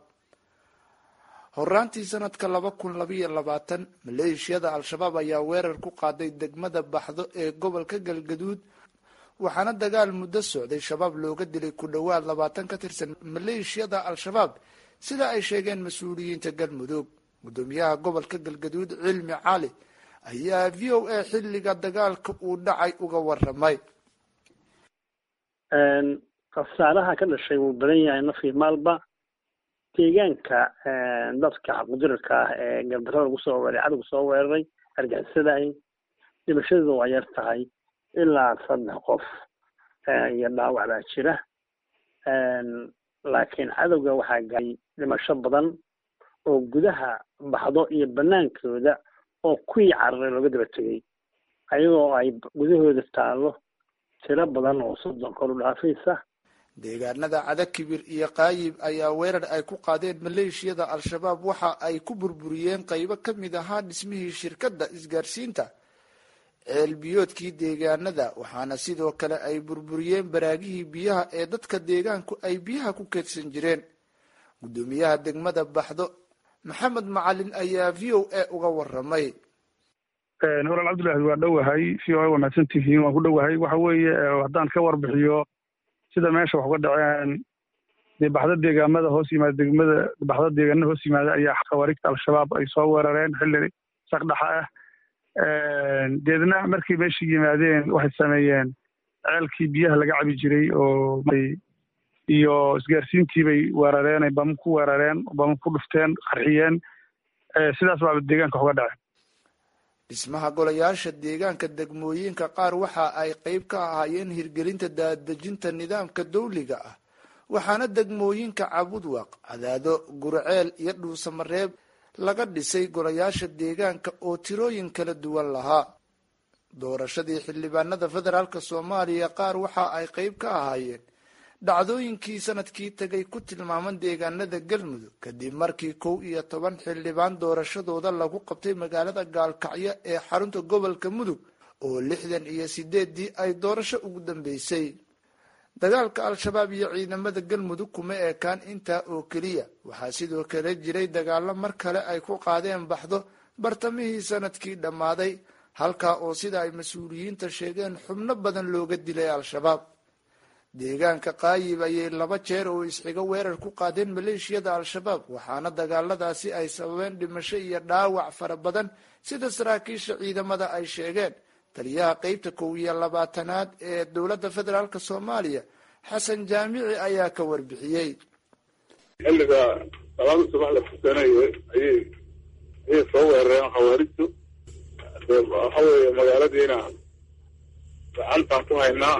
Speaker 18: horaantii sanadka laba kun labaiyo labaatan maleeshiyada al-shabaab ayaa weerar ku qaaday degmada baxdo ee gobolka galgaduud waxaana dagaal muddo socday shabaab looga dilay ku dhowaad labaatan ka tirsan maleeshiyada al-shabaab sida ay sheegeen mas-uuliyiinta galmudug gudoomiyaha gobolka galgaduud cilmi cali ayaa v o a xilliga dagaalka uu dhacay uga waramay
Speaker 19: khasaaraha ka dhashay wuu badan yahay nafii maalba deegaanka dadka qudirarka ah ee gardarada lagu soo weeray cadowga soo weeraray argixisadaay dhimashadooda waa yar tahay ilaa saddex qof iyo dhaawac baa jira laakiin cadowga waxaa gaaray dhimasho badan oo gudaha baxdo iyo banaankooda oo kuwii cararay looga daba tegay ayagoo ay gudahooda taallo tiro badan oo soddon kor u dhaafaysa
Speaker 18: deegaanada cadakibir iyo qaayib ayaa weerar ay ku qaadeen maleeshiyada al-shabaab waxa ay ku burburiyeen qaybo ka mid ahaa dhismihii shirkadda isgaarsiinta ceelbiyoodkii deegaanada waxaana sidoo kale ay burburiyeen baraagihii biyaha ee dadka deegaanku ay biyaha ku keedsan jireen guddoomiyaha degmada baxdo maxamed macalin ayaa v o a uga waramay
Speaker 20: walaal cabdullaahi waa dhowahay v o a waa mahadsantihiin waan ku dhowahay waxa weeye haddaan ka warbixiyo sida meesha wax uga dhaceen dee baxda deegaamada hoos yimaada degmada baxda deegaanada hoos yimaada ayaa khawaariigta al-shabaab ay soo weerareen xilli saqdhaxa ah deedna markay meesha yimaadeen waxay sameeyeen ceelkii biyaha laga cabi jiray oo iyo isgaarsiintii bay weerareen ay bama ku weerareen bama ku dhufteen qarxiyeen sidaas baaba deegaanka wax uga dhaceen
Speaker 18: dhismaha golayaasha deegaanka degmooyinka qaar waxa ay qeyb ka ahaayeen hirgelinta daadejinta nidaamka dawliga ah waxaana degmooyinka cabudwaq cadaado gurceel iyo dhuusamareeb laga dhisay golayaasha deegaanka oo tirooyin kala duwan lahaa doorashadii xildhibaanada federaalk soomaaliya qaar waxa ay qeyb ka ahaayeen dhacdooyinkii sanadkii tegay ku tilmaaman deegaanada galmudug kadib markii kow iyo toban xildhibaan doorashadooda lagu qabtay magaalada gaalkacyo ee xarunta gobolka mudug oo lixdan iyo sideeddii ay doorasho ugu dambeysay dagaalka al-shabaab iyo ciidamada galmudug kuma eekaan intaa oo keliya waxaa sidoo kale jiray dagaalo mar kale ay ku qaadeen baxdo bartamihii sanadkii dhammaaday halkaa oo sida ay mas-uuliyiinta sheegeen xubno badan looga dilay al-shabaab deegaanka qaayib ayay laba jeer oo isxigo weerar ku qaadeen maleeshiyada al-shabaab waxaana dagaaladaasi ay sababeen dhimasho iyo dhaawac fara badan sida saraakiisha ciidamada ay sheegeen taliyaha qeybta kow iyo labaatanaad ee dowladda federaalk soomaaliya xasan jaamici ayaa ka warbixiyey
Speaker 21: xilliga salaada subax la fursanayay ayay ayay soo weerareen khawaarijtu waxa weeye magaaladiina gacantaan ku haynaa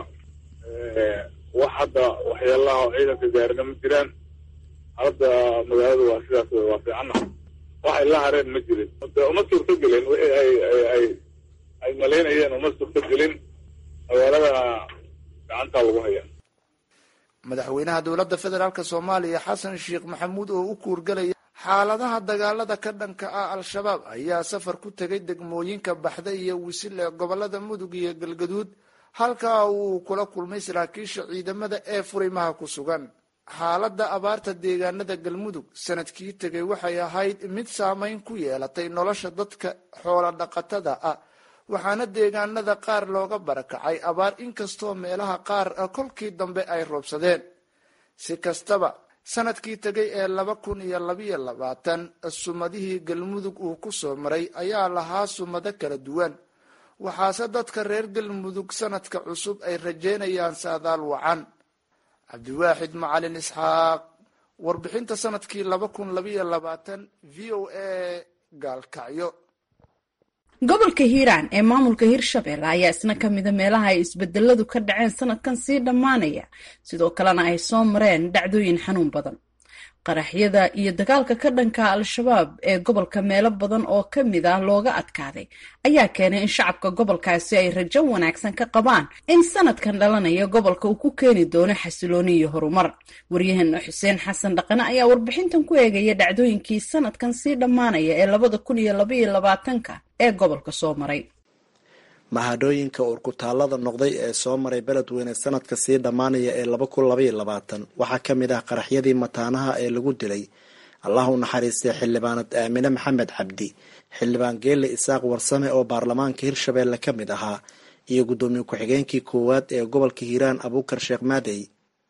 Speaker 21: wax hadda waxyaalaha oo ciidanka gaarina ma jiraan hadda magaalada waa sidaas wey waa fiicana waxay la hareen ma jirin de uma suurto gelin wixii ay ay ay ay malaynayeen uma suurto gelin magaaladana gacantaa lagu haya
Speaker 18: madaxweynaha dowladda federaalk soomaaliya xasan sheekh maxamuud oo u kuurgalaya xaaladaha dagaalada ka dhanka ah al-shabaab ayaa safar ku tegay degmooyinka baxda iyo wisil ee gobolada mudug iyo galgaduud halkaa uu kula kulmay saraakiisha ciidamada ee furimaha ku sugan xaaladda abaarta deegaanada galmudug sanadkii tegay waxay ahayd mid saameyn ku yeelatay nolosha dadka xoola dhaqatada ah waxaana deegaanada qaar looga barakacay abaar inkastoo meelaha qaar kolkii dambe ay roobsadeen si kastaba sanadkii tegay ee laba kun iyo labayo labaatan sumadihii galmudug uu ku soo maray ayaa lahaa sumado kala duwan waxaase dadka reer galmudug sanadka cusub ay rajeynayaan saadaal wacan cabdiwaaxid macalin isxaaq warbixinta sanadkii laba kun labayo labaatan v o a gaalkacyo
Speaker 7: gobolka hiiraan ee maamulka hirshabelle ayaa isna ka mida meelaha ay isbedeladu ka dhaceen sanadkan sii dhammaanaya sidoo kalena ay soo mareen dhacdooyin xanuun badan qaraxyada iyo dagaalka ka dhanka al-shabaab ee gobolka meelo badan oo ka mid ah looga adkaaday ayaa keenay in shacabka gobolkaasi ay rajo wanaagsan ka qabaan in sanadkan dhalanaya gobolka uu ku keeni doono xasilooni iyo horumar waryaheena xuseen xasan dhaqane ayaa warbixintan ku eegaya dhacdooyinkii sanadkan sii dhammaanaya ee labada kun iyo labaiyo labaatanka ee gobolka soo maray
Speaker 22: mahadhooyinka urkutaalada noqday ee soo maray beledweyne sanadka sii dhammaanaya ee laba kun labaiyo labaatan waxaa ka mid ah qaraxyadii mataanaha ee lagu dilay allah u naxariistay xildhibaanad aamine maxamed cabdi xildhibaan geelle isaaq warsame oo baarlamaanka hirshabeelle ka mid ahaa iyo guddoomiye ku-xigeenkii koowaad ee gobolka hiiraan abuukar sheekh maadey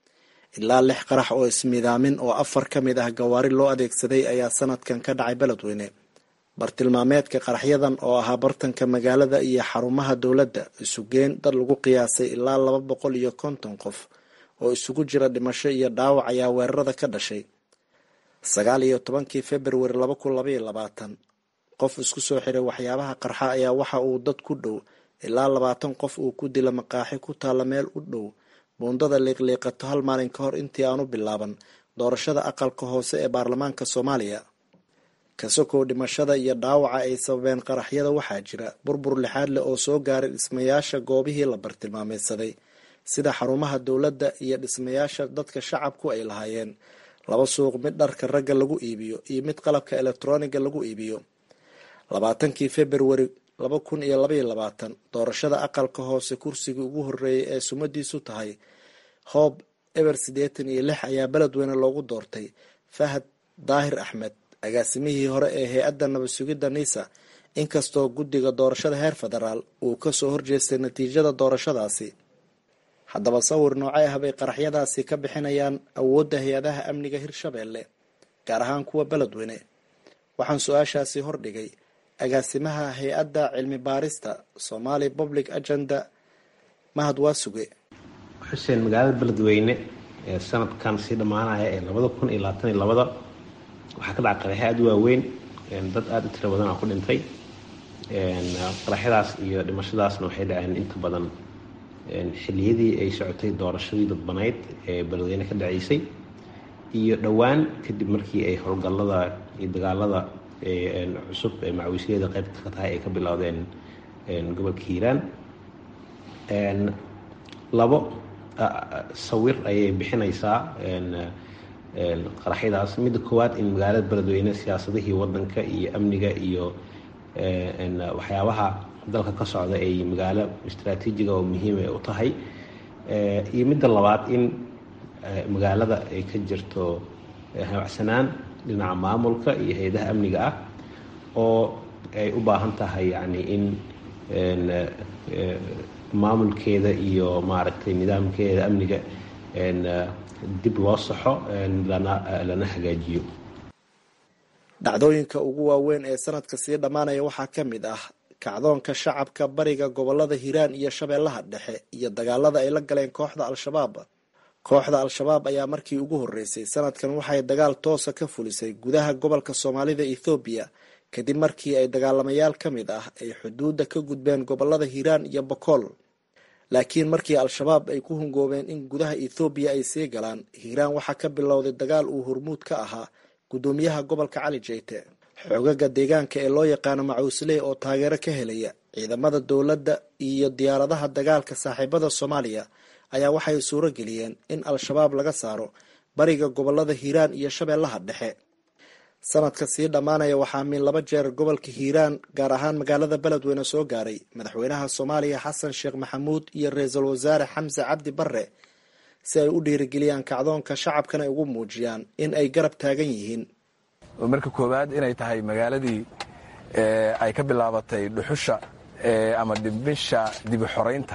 Speaker 22: ilaa lix qarax oo ismidaamin oo afar ka mid ah gawaari loo adeegsaday ayaa sanadkan ka dhacay beledweyne bartilmaameedka qaraxyadan oo ahaa bartanka magaalada iyo xarumaha dowladda isugeen dad lagu qiyaasay ilaa laba boqol iyo konton qof oo isugu jira dhimasho iyo dhaawac ayaa weerarada ka dhashay sagaal iyo tobankii februari laba kun labaiyo labaatan qof isku soo xiray waxyaabaha qarxa ayaa waxa uu dad ku dhow ilaa labaatan qof uu ku dila maqaaxi ku taalla meel u dhow buundada liiqliiqato hal maalin ka hor intii aanu bilaaban doorashada aqalka hoose ee baarlamaanka soomaaliya kasokow dhimashada iyo dhaawaca ay sababeen qaraxyada waxaa jira burbur lixaad leh oo soo gaaray dhismayaasha goobihii la bartilmaameysaday sida xarumaha dowladda iyo dhismayaasha dadka shacabku ay lahaayeen laba suuq mid dharka ragga lagu iibiyo iyo mid qalabka elektroniga lagu iibiyo labaatankii februari laba kun iyo labaiyo labaatan doorashada aqalka hoose kursigii ugu horeeyay ee sumadiisu tahay hoob eber siddeetan iyo lix ayaa beledweyne loogu doortay fahad daahir axmed agaasimihii hore ee hay-adda nabad sugidda nisa inkastoo guddiga doorashada heer federaal uu kasoo horjeestay natiijada doorashadaasi haddaba sawir noocay ah bay qaraxyadaasi ka bixinayaan awoodda hay-adaha amniga hirshabeelle gaar ahaan kuwa beledweyne waxaan su-aashaasi hordhigay agaasimaha hay-adda cilmi baarista somali public agenda mahad waasuge
Speaker 23: xuseen magaalada beledweyne ee sanadkan sii dhammaanaya ee labada kun iyo labaatan iyo labada waxaa ka dhacay qaraxyo aada u waaweyn dad aada u tiro badan oo ku dhintay qaraxyadaas iyo dhimashadaasna waxay dhaceen inta badan xilliyadii ay socotay doorashadii dadbanayd ee beledweyne ka dhaceysay iyo dhowaan kadib markii ay howlgallada iyo dagaalada cusub ee macawiisyada qaybta ka tahay ay ka bilowdeen gobolka hiiraan labo sawir ayay bixinaysaa qaraxyadaas midda koowaad in magaalada beledweyne siyaasadihii wadanka iyo amniga iyo waxyaabaha dalka ka socda ay magaalo istraatiijiga oo muhiima u tahay iyo midda labaad in magaalada ay ka jirto habacsanaan dhinaca maamulka iyo hay-adaha amniga ah oo ay u baahan tahay yani in maamulkeeda iyo maaragtay nidaamkeeda amniga dib loo saxo lana hagaajiyo
Speaker 22: dhacdooyinka ugu waaweyn ee sanadka sii dhammaanaya waxaa ka mid ah kacdoonka shacabka bariga gobolada hiiraan iyo shabeellaha dhexe iyo dagaalada ay la galeen kooxda al-shabaab kooxda al-shabaab ayaa markii ugu horreysay sanadkan waxay dagaal toosa ka fulisay gudaha gobolka soomaalida ethoobiya kadib markii ay dagaalamayaal ka mid ah ay xuduudda ka gudbeen gobolada hiiraan iyo bokool laakiin markii al-shabaab ay ku hungoobeen in gudaha ethoobiya ay sii galaan hiiraan waxaa ka bilowday dagaal uu hormuud ka ahaa gudoomiyaha gobolka cali jeyte xoogaga deegaanka ee loo yaqaano macuusley oo taageero ka helaya ciidamada dowladda iyo diyaaradaha dagaalka saaxiibada soomaaliya ayaa waxay suuro geliyeen in al-shabaab laga saaro bariga gobolada hiiraan iyo shabeellaha dhexe sanadka sii dhammaanaya waxaa min laba jeer gobolka hiiraan gaar ahaan magaalada beledweyne soo gaaray madaxweynaha soomaaliya xasan sheekh maxamuud iyo ra-iisul wasaare xamse cabdi barre si ay u dhiirigeliyaan kacdoonka shacabkana ay ugu muujiyaan in ay garab taagan yihiin
Speaker 2: marka koowaad inay tahay magaaladii ay ka bilaabatay dhuxusha ama dhimisha dibi xoraynta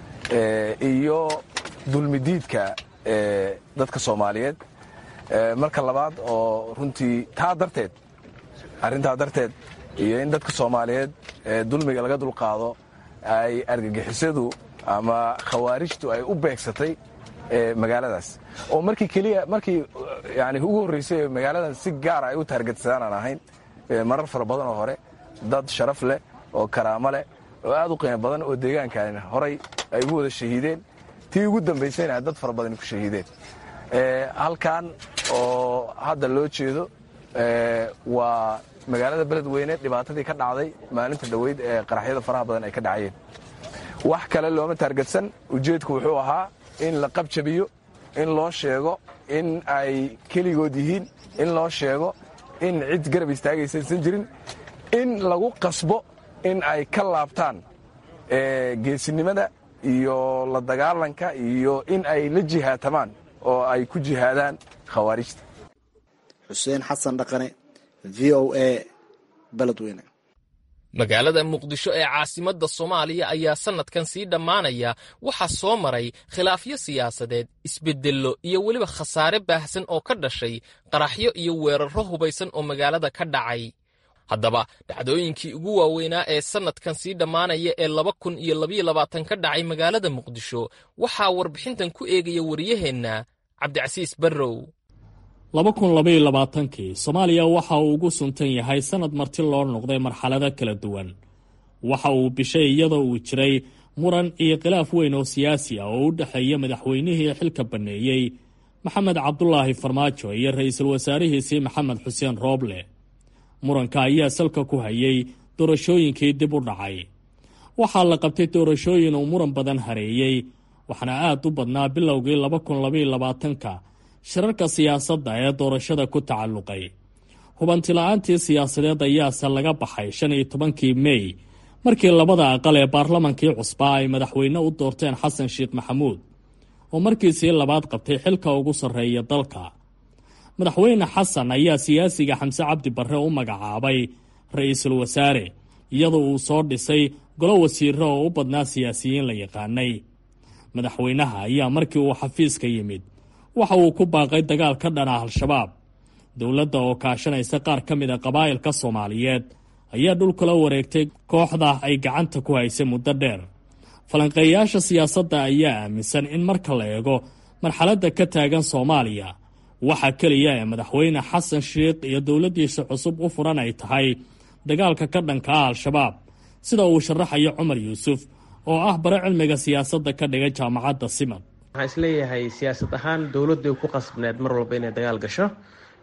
Speaker 2: iyo dulmidiidka dadka soomaaliyeed marka labaad oo runtii taa darteed arrintaa darteed iyo in dadka soomaaliyeed dulmiga laga dulqaado ay argagixisadu ama khawaarijtu ay u beegsatay magaaladaas oo markii keliya markii yani ugu horreysay magaaladan si gaara ay u taargetsadaan aan ahayn marar fara badan oo hore dad sharaf leh oo karaamo leh oo aad u qiimo badan oo deegaankan horay ay ugu wada shahiideen tii ugu dambaysayna dad fara badan ku shahiideen halkan oo hadda loo jeedo waa magaalada beledweyne dhibaatadii ka dhacday maalinta dhoweyd ee qaraxyada faraha badan ay ka dhacayeen wax kale looma taargetsan ujeedku wuxuu ahaa in la qabjabiyo in loo sheego in ay keligood yihiin in loo sheego in cid garab istaagaysaysan jirin in lagu qasbo in ay ka laabtaan geesinimada iyo la dagaalanka iyo in ay la jihaatamaan oo ay ku jihaadaan khawaarijta
Speaker 22: xuseen xasan dhaqane v o a beledweyne
Speaker 6: magaalada muqdisho ee caasimadda soomaaliya ayaa sannadkan sii dhammaanaya waxaa soo maray khilaafyo siyaasadeed isbeddello iyo weliba khasaare baahsan oo ka dhashay qaraxyo iyo weerarro hubaysan oo magaalada ka dhacay haddaba dhacdooyinkii ugu waaweynaa ee sannadkan sii dhammaanaya ee laba kun iyo labayo labaatan ka dhacay magaalada muqdisho waxaa warbixintan ku eegaya wariyaheenna cabdicasiis barrow
Speaker 3: laba kun labaiyo labaatankii soomaaliya waxa uu ugu suntan yahay sannad marti loo noqday marxalado kala duwan waxa uu bishay iyadoo uu jiray muran iyo khilaaf weyn oo siyaasi ah oo u dhexeeya madaxweynihii xilka banneeyey maxamed cabdulaahi farmaajo iyo ra-iisul wasaarihiisii maxamed xuseen rooble muranka ayaa salka ku hayay doorashooyinkii dib u dhacay waxaa la qabtay doorashooyin uu muran badan hareeyey waxaana aad u badnaa bilowgii laba kun labaiyo labaatanka shirarka siyaasadda ee doorashada ku tacalluqay hubantila'aantii siyaasadeed ayaase laga baxay shan iyo tobankii mey markii labada aqal ee baarlamankii cusbaa ay madaxweyne u doorteen xasan sheekh maxamuud oo markiisii labaad qabtay xilka ugu sarreeya dalka madaxweyne xasan ayaa siyaasiga xamse cabdi barre u magacaabay ra-iisul wasaare iyadoo uu soo dhisay golo wasiiro oo u badnaa siyaasiyiin la yaqaanay madaxweynaha ayaa markii uu xafiiska yimid waxa uu ku baaqay dagaal ka dhana al-shabaab dowladda oo kaashanaysa qaar ka mid a qabaa'ilka soomaaliyeed ayaa dhulkala wareegtay kooxda ay gacanta ku haysay muddo dheer falanqeeyaasha siyaasadda ayaa aaminsan in marka la eego marxaladda ka taagan soomaaliya waxa keliya ee madaxweyne xasan sheikh iyo dowladdiisa cusub u furan ay tahay dagaalka ka dhanka ah al-shabaab sida uu sharaxayo cumar yuusuf oo ah bare cilmiga siyaasadda ka dhiga jaamacadda simad
Speaker 23: waxaan isleeyahay siyaasad ahaan dowladday ku qasbneed mar walba inay dagaal gasho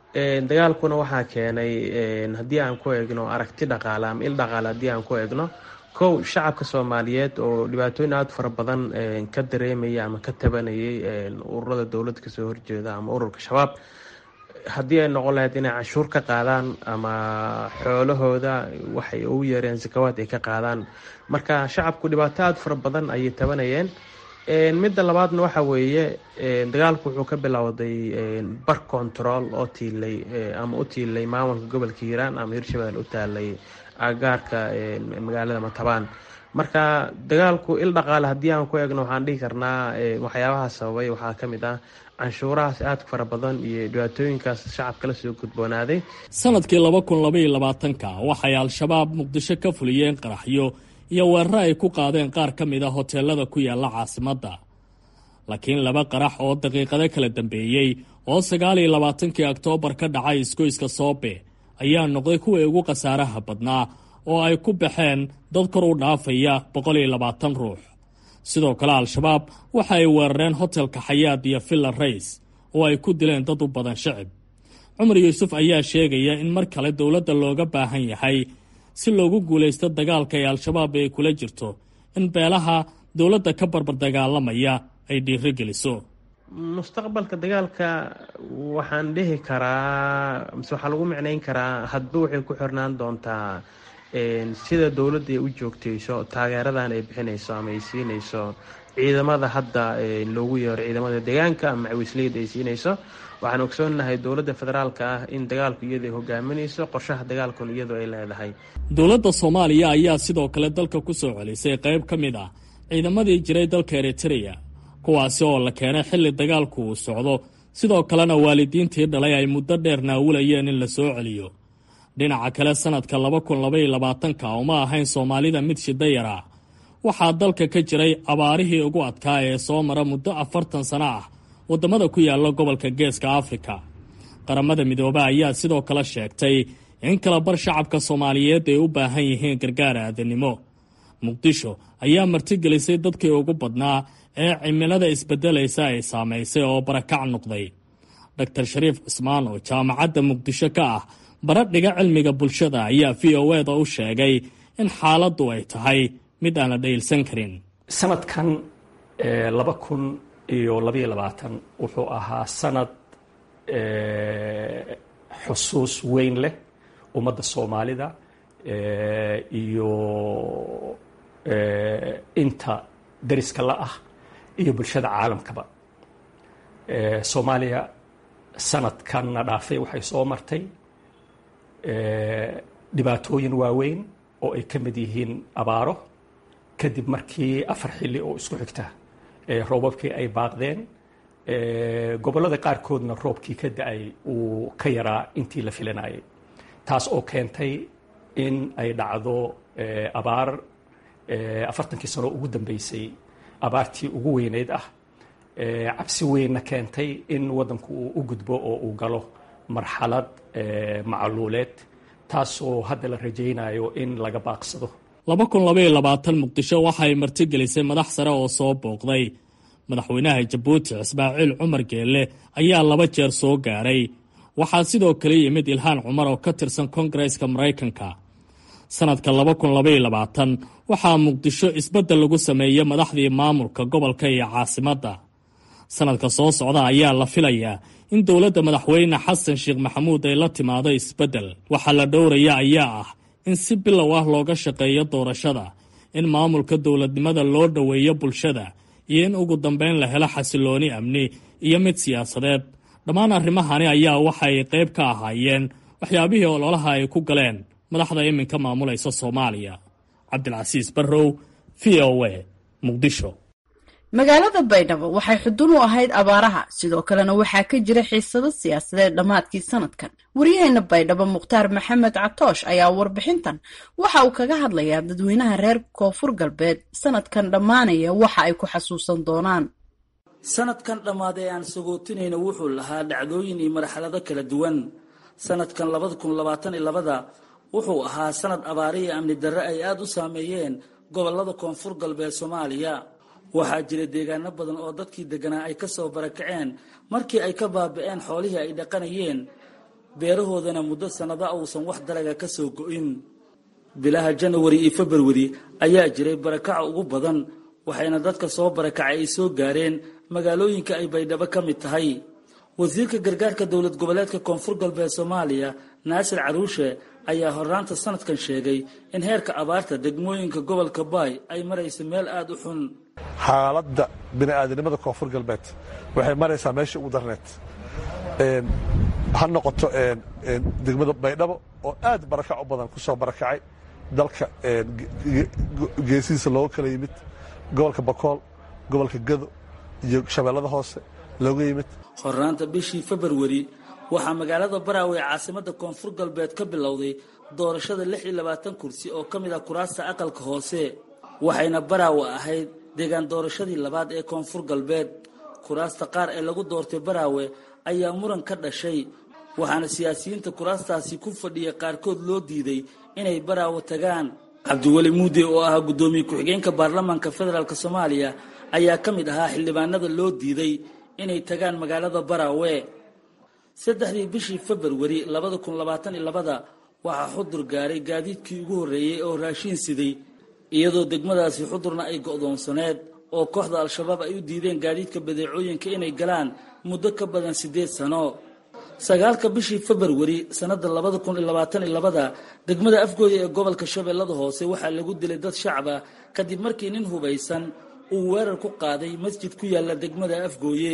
Speaker 23: dagaalkuna waxaa keenay haddii aan ku eegno aragti dhaqaale ama il dhaqaale haddii aan ku eegno kow shacabka soomaaliyeed oo dhibaatooyin aada fara badan ka dareemaya ama ka tabanayay ururada dowladda kasoo horjeeda ama ururka shabaab haddii ay noqon lahayd inay canshuur ka qaadaan ama xoolahooda waxay ugu yeereen sakawaad ay ka qaadaan marka shacabku dhibaato aada fara badan ayay tabanayeen midda labaadna waxa weeye dagaalku wuxuu ka bilowday bar control oo tiilay ama u tiilay maamulka gobolka hiiraan ama hirshabelle u taalay agaarka magaalada matabaan marka dagaalku il dhaqaale haddii aan ku eegno waxaan dhihi karnaa waxyaabaha sababay waxaa ka mid ah canshuurahaas aada fara badan iyo dhibaatooyinkaas shacabka la soo gudboonaaday
Speaker 3: sanadkii laba kun labaiyo labaatanka waxay al-shabaab muqdisho ka fuliyeen qaraxyo iyo weeraro ay ku qaadeen qaar ka mid a hoteelada ku yaala caasimadda laakiin laba qarax oo daqiiqado kala dambeeyey oo sagaal iyo labaatankii oktoobar ka dhacay isgoyska soobe ayaa noqday kuwii ugu khasaaraha badnaa oo ay ku baxeen dad kor u dhaafaya boqol iyo labaatan ruux sidoo kale al-shabaab waxa ay weerareen hotelka xayaad iyo villa rays oo ay ku dileen dad u badan shacib cumar yuusuf ayaa sheegaya in mar kale dowladda looga baahan yahay si loogu guulaysto dagaalka ee al-shabaab ay kula jirto in beelaha dowladda ka barbar dagaalamaya ay dhiiro geliso
Speaker 23: mustaqbalka dagaalka waxaan dhihi karaa mise waxaa lagu micnayn karaa hadba waxay ku xirnaan doontaa sida dowladda ay u joogtayso taageeradan ay bixinayso ama ay siinayso ciidamada hadda loogu yeero ciidamada deegaanka ama macawisleyda ay siinayso waxaan ogsoonahay dowladda federaalka ah in dagaalku iyadu ay hogaaminayso qorshaha dagaalkuna iyadu ay leedahay
Speaker 3: dowladda soomaaliya ayaa sidoo kale dalka ku soo celisay qayb ka mid ah ciidamadii jiray dalka eritreya kuwaasi oo la keenay xilli dagaalku uu socdo sidoo kalena waalidiintii dhalay ay muddo dheer naawulayeen in la soo celiyo dhinaca kale sanadka laba kun labaiyo labaatanka uma ahayn soomaalida mid shidayara waxaa dalka ka jiray abaarihii ugu adkaa ee soo mara muddo afartan sano ah waddamada ku yaalla gobolka geeska afrika qaramada midoobe ayaa sidoo kale sheegtay in kala bar shacabka soomaaliyeed ay u baahan yihiin gargaar aadanimo muqdisho ayaa martigelisay dadkii ugu badnaa ee cimilada isbeddelaysa ay saamaysay oo barakac noqday doctor shariif cismaan oo jaamacadda muqdisho ka ah baradhiga cilmiga bulshada ayaa v o eda u sheegay in xaaladdu ay tahay mid aan la dhaylsan karin
Speaker 1: sanadkan laba kun iyo labaiyo labaatan wuxuu ahaa sanad xusuus weyn leh ummadda soomaalida iyo inta dariska la ah iyo bulshada caalamkaba soomaaliya sanadkanna dhaafay waxay soo martay dhibaatooyin waaweyn oo ay ka mid yihiin abaaro kadib markii afar xilli oo isku xigta roobabkii ay baaqdeen gobollada qaarkoodna roobkii ka da-ay uu ka yaraa intii la filanayay taas oo keentay in ay dhacdo abaar afartankii sano ugu dambeysay abaartii ugu weyneyd ah cabsi weynna keentay in waddanku uu u gudbo oo uu galo marxalad macluuleed taasoo hadda la rajaynayo in laga baaqsado
Speaker 3: laba kun labaiyo labaatan muqdisho waxay martigelisay madax sare oo soo booqday madaxweynaha jabuuti ismaaciil cumar geelle ayaa laba jeer soo gaaray waxaa sidoo kale yimid ilhaan cumar oo ka tirsan kongareska maraykanka sanadka laba kun labaiyo labaatan waxaa muqdisho isbeddel lagu sameeyey madaxdii maamulka gobolka iyo caasimadda sanadka soo socda ayaa la filayaa in dowladda madaxweyne xasan sheekh maxamuud ay la timaado isbeddel waxaa la dhowraya ayaa ah in si bilow ah looga shaqeeyo doorashada in maamulka dowladnimada loo dhoweeyo bulshada iyo in ugu dambeyn la helo xasilooni amni iyo mid siyaasadeed dhammaan arrimahani ayaa waxay qayb ka ahaayeen waxyaabihii ololaha ay ku galeen madaxda iminka maamulaysa soomaaliya cabdilcasiis barrow v o a muqdisho
Speaker 7: magaalada baydhabo waxay xudun u ahayd abaaraha sidoo kalena waxaa ka jira xiisado siyaasadeed dhammaadkii sanadkan waryaheena baydhabo mukhtaar maxamed catoosh ayaa warbixintan waxa uu kaga hadlayaa dadweynaha reer koonfur galbeed sanadkan dhammaanaya waxa ay ku xasuusan doonaan
Speaker 4: sanadkan dhammaad ee aan sagootinayna wuxuu lahaa dhacdooyin iyo marxalado kala duwan sanadkan labada kun labaatan iyo labada wuxuu ahaa sanad abaari iyo amni darre ay aada u saameeyeen gobolada koonfur galbeed soomaaliya waxaa jira deegaano badan oo dadkii deganaa ay kasoo barakaceen markii ay ka baabi'een xoolihii ay dhaqanayeen beerahoodana muddo sannado uusan wax dalaga ka soo go'in bilaha janawari iyo februari ayaa jiray barakaca ugu badan waxayna dadka soo barakacay ay soo gaareen magaalooyinka ay baydhabo ka mid tahay wasiirka gargaarka dowlad goboleedka koonfur galbeed soomaaliya naasir caruushe ayaa horraanta sanadkan sheegay in heerka abaarta degmooyinka gobolka baay ay marayso meel aada u xun
Speaker 5: xaaladda bini'aadanimada koonfur galbeed waxay maraysaa meeshii ugu darneed ha noqoto degmada baydhabo oo aad barakac u badan ku soo barakacay dalka geesihiisa looga kala yimid gobolka bakool gobolka gado iyo shabeellada hoose looga yimid
Speaker 4: horraanta bishii februari waxaa magaalada baraawe ee caasimadda koonfur galbeed ka bilowday doorashada lix iyo labaatan kursi oo ka mid ah kuraasta aqalka hoose waxayna baraawe ahayd deegaan doorashadii labaad ee koonfur galbeed kuraasta qaar ee lagu doortay baraawe ayaa muran ka dhashay waxaana siyaasiyiinta kuraastaasi ku fadhiya qaarkood loo diiday inay baraawe tagaan cabdiweli muudi oo ahaa guddoomiye ku-xigeenka baarlamaanka federaalk soomaaliya ayaa ka mid ahaa xildhibaanada loo diiday inay tagaan magaalada baraawe saddexdii bishii februari labada kun labaatan iyo labada waxaa xudur gaaray gaadiidkii ugu horreeyey oo raashiin siday iyadoo degmadaasi xudurna ay go'doonsaneed oo kooxda al-shabaab ay u diideen gaadiidka badeecooyinka inay galaan muddo ka badan siddeed sano sagaalka bishii februari sannadda labada kun iyo labaatan iyo labada degmada afgooya ee gobolka shabeellada hoose waxaa lagu dilay dad shacaba kadib markii nin hubaysan uu weerar ku qaaday masjid ku yaalla degmada afgooye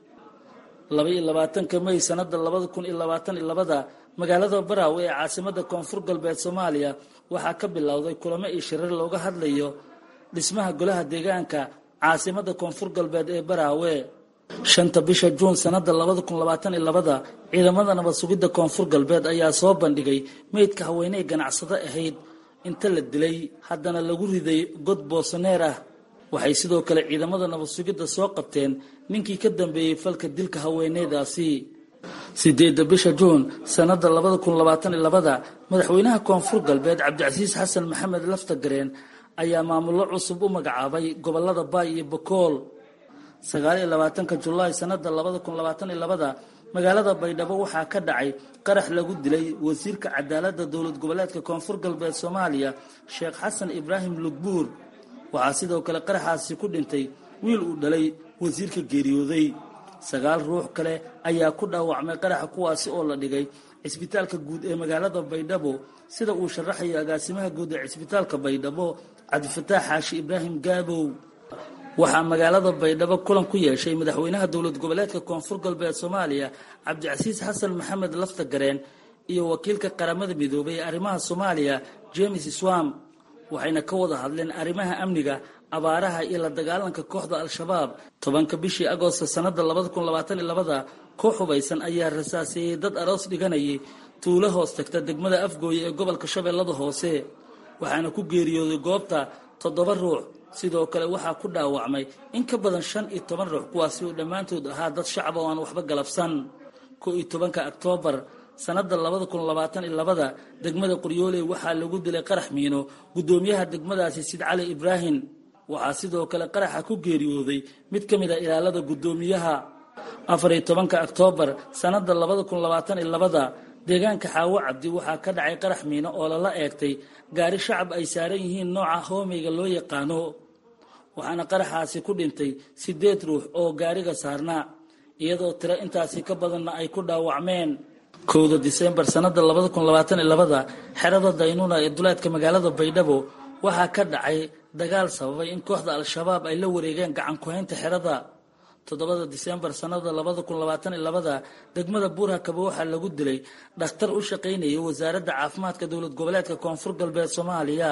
Speaker 4: laba iyo labaatanka may sannadda labada kun iyo labaatan iyo labada magaalada baraawe ee caasimadda koonfur galbeed soomaaliya waxaa ka bilowday kulamo iyo shirar looga hadlayo dhismaha golaha deegaanka caasimadda koonfur galbeed ee baraawe shanta bisha juun sannadda labada kun labaatan iyo labada ciidamada nabad sugidda koonfur galbeed ayaa soo bandhigay meydka haweeney ganacsado ahayd inta la dilay haddana lagu riday god boosaneer ah waxay sidoo kale ciidamada nabad sugidda soo qabteen ninkii ka dambeeyey falka dilka haweeneydaasi sideedda bisha juun sannadda labada kun labaatan iyo labada madaxweynaha koonfur galbeed cabdicasiis xasan maxamed laftagareen ayaa maamullo cusub u magacaabay gobolada baay iyo bakool sagaal iyo labaatanka julaay sannadda labada kun labaatan iyo labada magaalada baydhabo waxaa ka dhacay qarax lagu dilay wasiirka cadaaladda dowlad goboleedka koonfur galbeed soomaaliya sheekh xasan ibraahim lugbuur waxaa sidoo kale qaraxaasi ku dhintay wiil uu dhalay wasiirka geeriyooday sagaal ruux kale ayaa ku dhaawacmay qaraxa kuwaasi oo la dhigay cisbitaalka guud ee magaalada baydhabo sida uu sharaxayo agaasimaha guud ee cisbitaalka baydhabo cabdifataax xaashi ibraahim gaabow waxaa magaalada baydhabo kulan ku yeeshay madaxweynaha dowlad goboleedka koonfur galbeed soomaaliya cabdicasiis xasan maxamed laftagareen iyo wakiilka qaramada midoobay ee arrimaha soomaaliya james swam waxayna ka wada hadleen arrimaha amniga abaaraha iyo la dagaalanka kooxda al-shabaab tobanka bishii agoosto sannadda labada kun labaatan iyo labada koox hubaysan ayaa rasaaseeyey dad aroos dhiganayay tuulo hoos tagta degmada afgooye ee gobolka shabeellada hoose waxaana ku geeriyooday goobta toddoba ruux sidoo kale waxaa ku dhaawacmay in ka badan shan iyo toban ruux kuwaasi oo dhammaantood ahaa dad shacab oo aan waxba galabsan ko iyo tobanka oktoobar sannadda labada kun labaatan iyo labada degmada qoryooley waxaa lagu dilay qarax miino guddoomiyaha degmadaasi sid cali ibraahim waxaa sidoo kale qaraxa ku geeriyooday mid ka mid a ilaalada guddoomiyaha afar iyo tobanka oktoobar sannadda labada kun labaatan iyo labada deegaanka xaawo cabdi waxaa ka dhacay qarax miino oo lala eegtay gaari shacab ay saaran yihiin nooca hoomeyga loo yaqaano waxaana qaraxaasi ku dhintay siddeed ruux oo gaariga saarnaa iyadoo tiro intaasi ka badanna ay ku dhaawacmeen kowda disembar sannadda labada kun labaatan iyo labada xerada daynuuna ee duleedka magaalada baydhabo waxaa ka dhacay dagaal sababay in kooxda al-shabaab ay la wareegeen gacan ku-haynta xerada toddobada disembar sannada labada kun labaatan iyo labada degmada buurhakaba waxaa lagu dilay dhakhtar u shaqaynayay wasaaradda caafimaadka dowlad goboleedka koonfur galbeed soomaaliya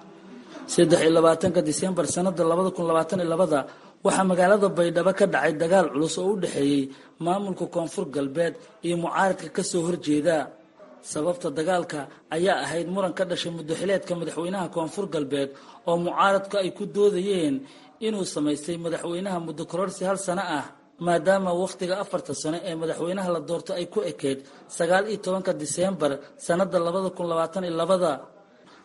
Speaker 4: saddex iyo labaatanka disembar sannada labada kun labaatan iyo labada waxaa magaalada baydhabo ka dhacay dagaal culus oo u dhexeeyey maamulka koonfur galbeed iyo mucaaradka kasoo horjeeda sababta dagaalka ayaa ahayd muran ka dhashay muddaxileedka madaxweynaha koonfur galbeed oo mucaaradku ay ku doodayeen inuu samaystay madaxweynaha muddo kororsi hal sano ah maadaama wakhtiga afarta sano ee madaxweynaha la doorto ay ku ekeyd sagaal iyo tobanka diseembar sannada labada kun labaatan iyo labada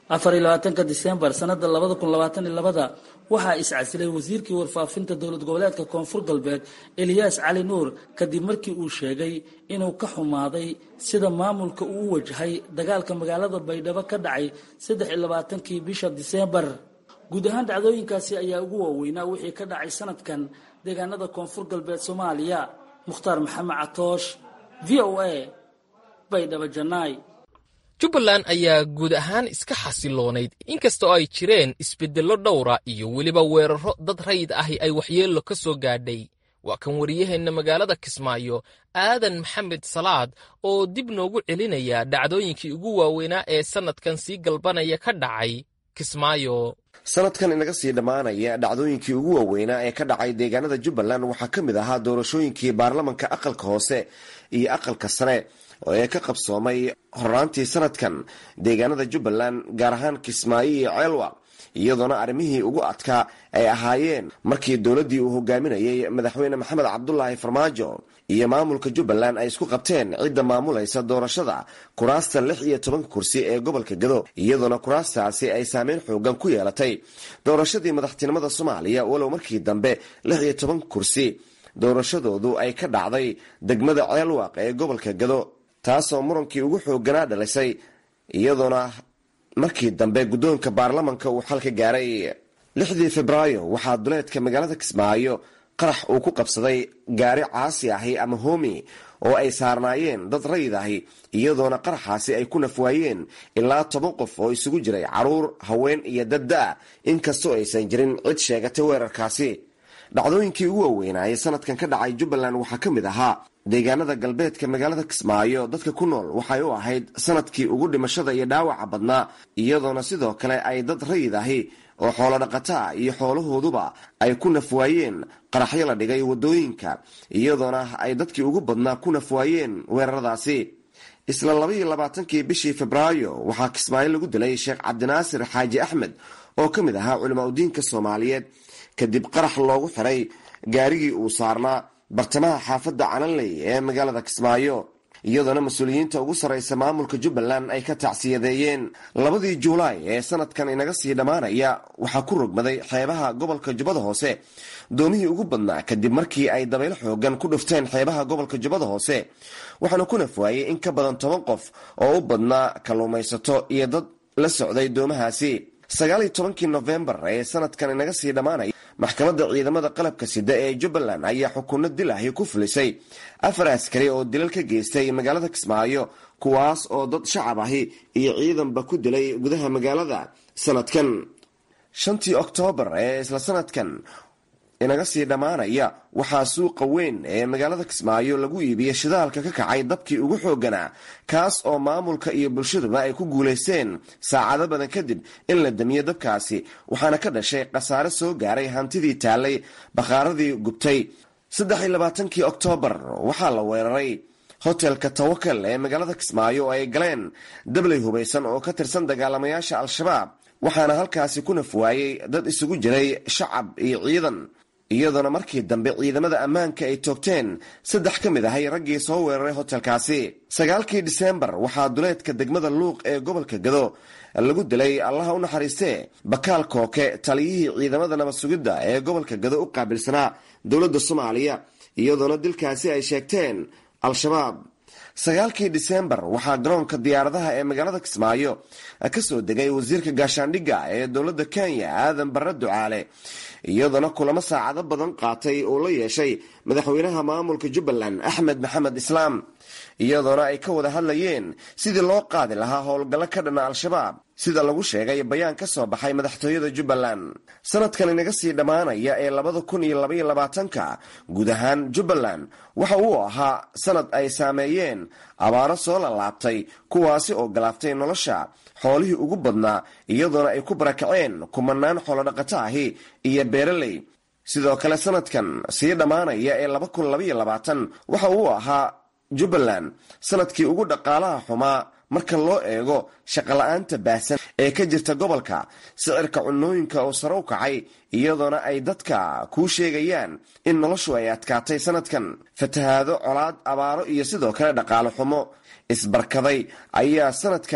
Speaker 4: afar iyo labaatanka disembar sanada labada kun labaatan iyo labada waxaa iscasilay wasiirkii warfaafinta dowlad goboleedka koonfur galbeed eliyaas cali nuur kadib markii uu sheegay inuu ka xumaaday sida maamulka uu u wajahay dagaalka magaalada baydhabo ka dhacay saddex iyo labaatankii bisha disembar guud ahaan dhacdooyinkaasi ayaa ugu waaweynaa wixii ka dhacay sanadkan deegaanada koonfur galbeed soomaaliya mukhtaar maxamed catoosh v o a baydhabo janaay
Speaker 6: jubbaland ayaa guud ahaan iska xasiloonayd inkastoo ay jireen isbeddello dhowra iyo weliba weerarro dad rayid ahi ay waxyeello ka soo gaadhay waa kan wariyaheenna magaalada kismaayo aadan maxamed salaad oo dib noogu celinaya dhacdooyinkii ugu waaweynaa ee sannadkan sii galbanaya ka dhacay kismaayo
Speaker 9: sanadkan inaga sii dhammaanaya dhacdooyinkii ugu waaweynaa ee ka dhacay deegaanada jubbaland waxaa ka mid ahaa doorashooyinkii baarlamanka aqalka hoose iyo aqalka sare ee ka qabsoomay horaantii sanadkan deegaanada jubbaland gaar ahaan kismaayo iyo ceelwa iyadoona arrimihii ugu adkaa ay ahaayeen markii dowladdii uu hogaaminayay madaxweyne maxamed cabdulaahi farmaajo iyo maamulka jubbaland ay isku qabteen cidda maamulaysa doorashada kuraasta lix iyo tobanka kursi ee gobolka gado iyadoona kuraastaasi ay saameyn xoogan ku yeelatay doorashadii madaxtinimada soomaaliya walow markii dambe lix iyo toban kursi doorashadoodu ay ka dhacday degmada ceelwaaq ee gobolka gado taasoo murankii ugu xooganaa dhalisay iyadoona markii dambe guddoonka baarlamanka uu xal ka gaaray lixdii febraayo waxaa duleedka magaalada kismaayo qarax uu ku qabsaday gaari caasi ahi ama homi oo ay saarnaayeen dad rayid ahi iyadoona qaraxaasi ay ku nafwaayeen ilaa toban qof oo isugu jiray caruur haween iyo dadda-a inkastoo aysan jirin cid sheegatay weerarkaasi dhacdooyinkii ugu waaweynaaye sanadkan ka dhacay jubbaland waxaa ka mid ahaa deegaanada galbeedka magaalada kismaayo dadka ku nool waxay u ahayd sanadkii ugu dhimashada iyo dhaawaca badnaa iyadoona sidoo kale ay dad rayid ahi oo xoolo dhaqataa iyo xoolahooduba ay ku nafwaayeen qaraxyo la dhigay wadooyinka iyadoona ay dadkii ugu badnaa ku nafwaayeen weeraradaasi isla labaiyo labaatankii bishii febraayo waxaa kismaayo lagu dilay sheekh cabdinaasir xaaji axmed oo ka mid ahaa culimaa udiinka soomaaliyeed kadib qarax loogu xiray gaarigii uu saarnaa bartamaha xaafadda calanley ee magaalada kismaayo iyadoona mas-uuliyiinta ugu sarraysa maamulka jubbaland ay ka tacsiyadeeyeen labadii juulaay ee sanadkan inaga sii dhammaanaya waxaa ku rogmaday xeebaha gobolka jubbada hoose doomihii ugu badnaa kadib markii ay dabaylo xoogan ku dhufteen xeebaha gobolka jubbada hoose waxaana ku nafwaayey in ka badan toban qof oo u badnaa kalluumaysato iyo dad la socday doomahaasi sagaaliyo tobankii nofembar ee sanadkan inaga sii dhammaanaya maxkamadda ciidamada qalabka sida ee jubbaland ayaa xukunno dil ahi ku fulisay afar askari oo dilal ka geystay magaalada kismaayo kuwaas oo dad shacab ahi iyo ciidanba ku dilay gudaha magaalada sanadkan shantii oktoobar ee isla sanadkan inaga sii dhammaanaya waxaa suuqa weyn ee magaalada kismaayo lagu iibiyey shidaalka ka kacay dabkii ugu xooganaa kaas oo maamulka iyo bulshaduba ay ku guulaysteen saacado badan kadib in la damiyo dabkaasi waxaana ka dhashay khasaare soo gaaray hantidii taallay bakhaaradii gubtay saddex iyo labaatankii oktoobar waxaa la weeraray hotelka tawakal ee magaalada kismaayo oo ay galeen dabley hubaysan oo ka tirsan dagaalamayaasha al-shabaab waxaana halkaasi ku nafwaayey dad isugu jiray shacab iyo ciidan iyadoona markii dambe ciidamada ammaanka ay toogteen saddex ka mid ahay raggii soo weeraray hotelkaasi sagaalkii diseembar waxaa duleedka degmada luuq ee gobolka gado lagu dilay allaha u naxariistee bakaal kooke taliyihii ciidamada nabad sugidda ee gobolka gado u qaabilsanaa dowladda soomaaliya iyadoona dilkaasi ay sheegteen al-shabaab sagaalkii diseembar waxaa garoonka diyaaradaha ee magaalada kismaayo ka soo degay wasiirka gaashaandhigga ee dowladda kenya aadan barre ducaale iyadoona kulamo saacado badan qaatay uu la yeeshay madaxweynaha maamulka jubbaland axmed maxamed islaam iyadoona ay ka wada hadlayeen sidii loo qaadi lahaa howlgallo ka dhana al-shabaab sida lagu sheegay bayaan ka soo baxay madaxtooyada jubbaland sanadkan inaga sii dhammaanaya ee labada kun iyo labaiyo labaatanka guud ahaan jubbaland waxa uu ahaa sanad ay saameeyeen abaaro soo lalaabtay kuwaasi oo galaaftay nolosha xoolihii ugu badnaa iyadoona ay ku barakaceen kumanaan xoolodhaqato ahi iyo beeraley sidoo kale sanadkan sii dhammaanaya ee laba kun labaiyo labaatan waxa uu ahaa jubbaland sanadkii ugu dhaqaalaha xumaa marka loo eego shaqala-aanta baahsan ee ka jirta gobolka sicirka cunooyinka oo sare u kacay iyadoona ay dadka kuu sheegayaan in noloshu ay adkaatay sanadkan fatahaado colaad abaaro iyo sidoo kale dhaqaale xumo isbarkaday ayaa sanadkan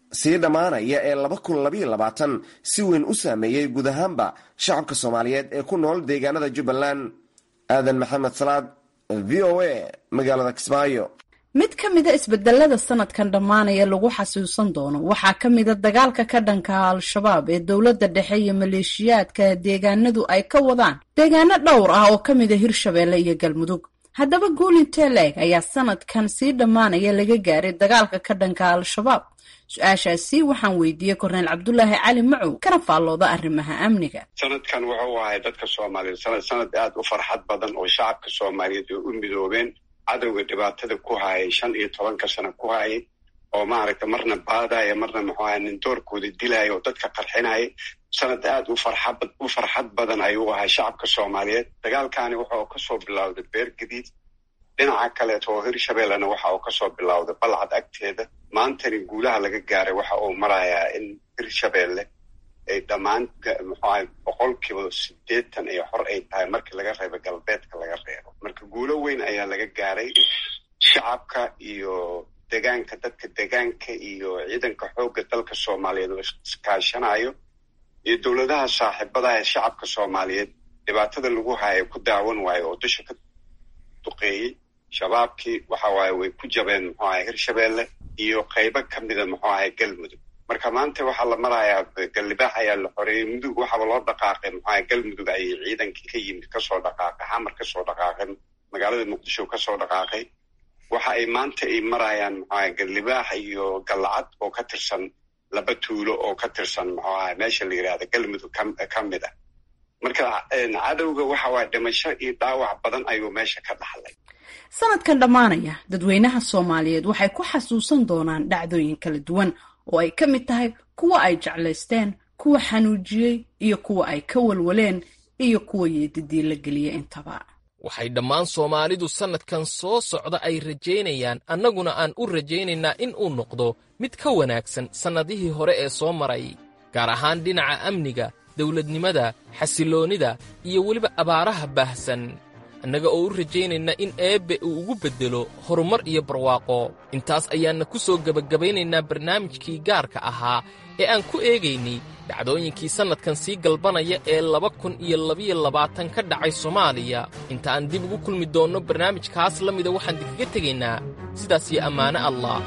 Speaker 9: sii dhammaanaya ee laba kun labaiyo labaatan si weyn u saameeyey guud ahaanba shacabka soomaaliyeed ee ku nool deegaanada jubbaland aadan maxamed salaad v o a magaalada kismaayo
Speaker 7: mid ka mida isbedelada sanadkan dhammaanaya lagu xasuusan doono waxaa ka mida dagaalka ka dhanka al-shabaab ee dowladda dhexe iyo maleeshiyaadka deegaanadu ay ka wadaan deegaano dhowr ah oo ka mida hirshabeelle iyo galmudug haddaba guulintee la-eg ayaa sanadkan sii dhammaanaya laga gaaray dagaalka ka dhanka al-shabaab su-aashaasi waxaan weydiiyey korneyl cabdulaahi cali macow kana faallooda arrimaha amniga
Speaker 10: sanadkan wuxuu ahay dadka soomaaliyeed sanad sanad aada u farxad badan oo shacabka soomaaliyeed ay u midoobeen cadowga dhibaatada ku hayay shan iyo tobanka sano ku hayay oo maaragta marna baadaya marna muxuu ahay nin doorkooda dilaya oo dadka qarxinaya sanad aada u farxad u farxad badan ayuu ahay shacabka soomaaliyeed dagaalkani waxa uu kasoo bilowday beer gadiid dhinaca kaleeto oo hirshabeellena waxa uu kasoo bilowday balcad agteeda maantani guulaha laga gaaray waxa uu marayaa in hirshabeelle ay dhammaan muxuu ahay boqolkiiba sideetan iyo xor ay tahay markii laga reebo galbeedka laga reebo marka guulo weyn ayaa laga gaaray shacabka iyo degaanka dadka degaanka iyo ciidanka xoogga dalka soomaaliyeed oo iskaashanayo iyo dowladaha saaxiibadaha ee shacabka soomaaliyeed dhibaatada lagu haya ku daawan waayo oo dusha ka duqeeyey shabaabkii waxa waaye way ku jabeen muxuu ahay hirshabeelle iyo qaybo ka mida muxuu ahay galmudug marka maanta waxaa la marayaa gallibaax ayaa la xoreeyey mudug waxaaba loo dhaqaaqay muxuu ahay galmudug ayay ciidankii ka yimid kasoo dhaqaaqay xamar kasoo dhaqaaqay magaalada muqdisho kasoo dhaqaaqay waxa ay maanta ay marayaan muxuu ahay gallibaax iyo gallacad oo ka tirsan laba tuulo oo ka tirsan muxuu ahay meesha la yidhahda galmudug ka mid ah marka cadowga waxa waaya dhimasho iyo dhaawac badan ayuu meesha ka dhaxlay
Speaker 7: sanadkan dhammaanaya dadweynaha soomaaliyeed waxay ku xasuusan doonaan dhacdooyin kala duwan oo ay ka mid tahay kuwa ay jeclaysteen kuwa xanuujiyey iyo kuwa ay ka walwaleen iyo kuwa yeedidii la geliyey intaba
Speaker 6: waxay dhammaan soomaalidu sannadkan soo socda ay rajaynayaan annaguna aan u rajaynaynaa in uu noqdo mid ka wanaagsan sannadihii hore ee soo maray gaar ahaan dhinaca amniga dawladnimada xasilloonnida iyo weliba abaaraha baahsan annaga oo u rajaynayna in eebbe uu ugu beddelo horumar iyo barwaaqo intaas ayaanna ku soo gebagabaynaynaa barnaamijkii gaarka ahaa ee aan ku eegaynay dhacdooyinkii sannadkan sii galbanaya ee laba kun iyo labiyo labaatan ka dhacay soomaaliya inta aan dib ugu kulmi doonno barnaamijkaas la mida waxaan dikaga tegaynaa sidaas iyo ammaane allah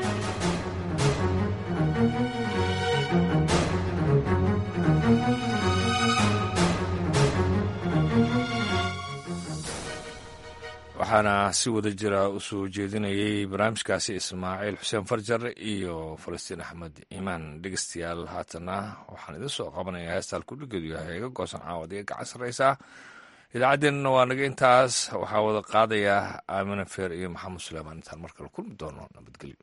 Speaker 11: waxaana si wada jira u soo jeedinayay barnaamijkaasi ismaaciil xuseen farjar iyo falastiin axmed iimaan dhegeystayaal haatana waxaan idin soo qabanayaa heestaan kudhigeedu yahay iga goosan caawad iga gacan sarreysaa idaacaddeenna waa naga intaas waxaa wada qaadaya aamina feer iyo maxamed suleymaan intaan mar kale kulmi doono nabadgelyo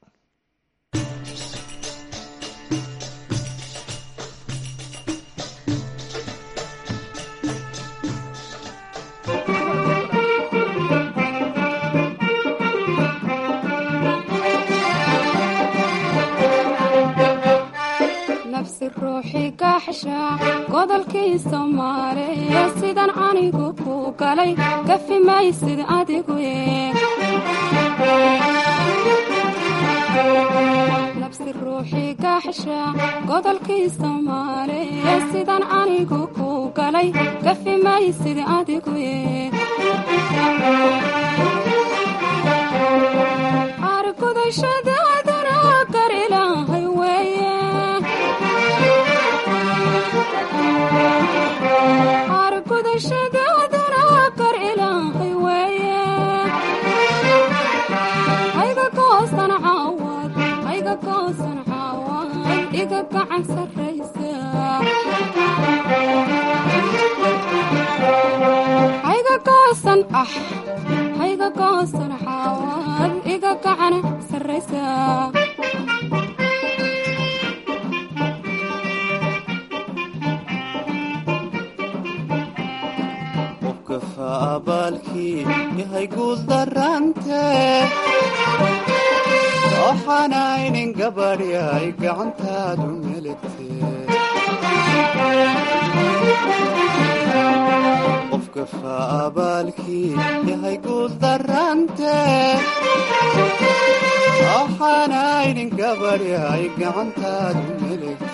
Speaker 12: godolkii soomaaliya sidan anigu ku galay gafi maysid adigu nabsi ruuxii gaaxsha godolkii soomaaliya sidan anigu ku galay gafi maysid adigu argudashadaadana gar ilaahay weeye argudashadaadana gar ilaahay weeye hayga goosan caawad hayga goosan caawad iga gacan sarraysa hayga goosan ah hayga goosan caawad iga gacan sarraysa
Speaker 24: abaalkii yahay guul darante waxaanaynin gabadhi ay gacantaadu melegte qofka gafa abaalkii yahay guul darante waxaanaynin gabadh yahay gacantaadu milig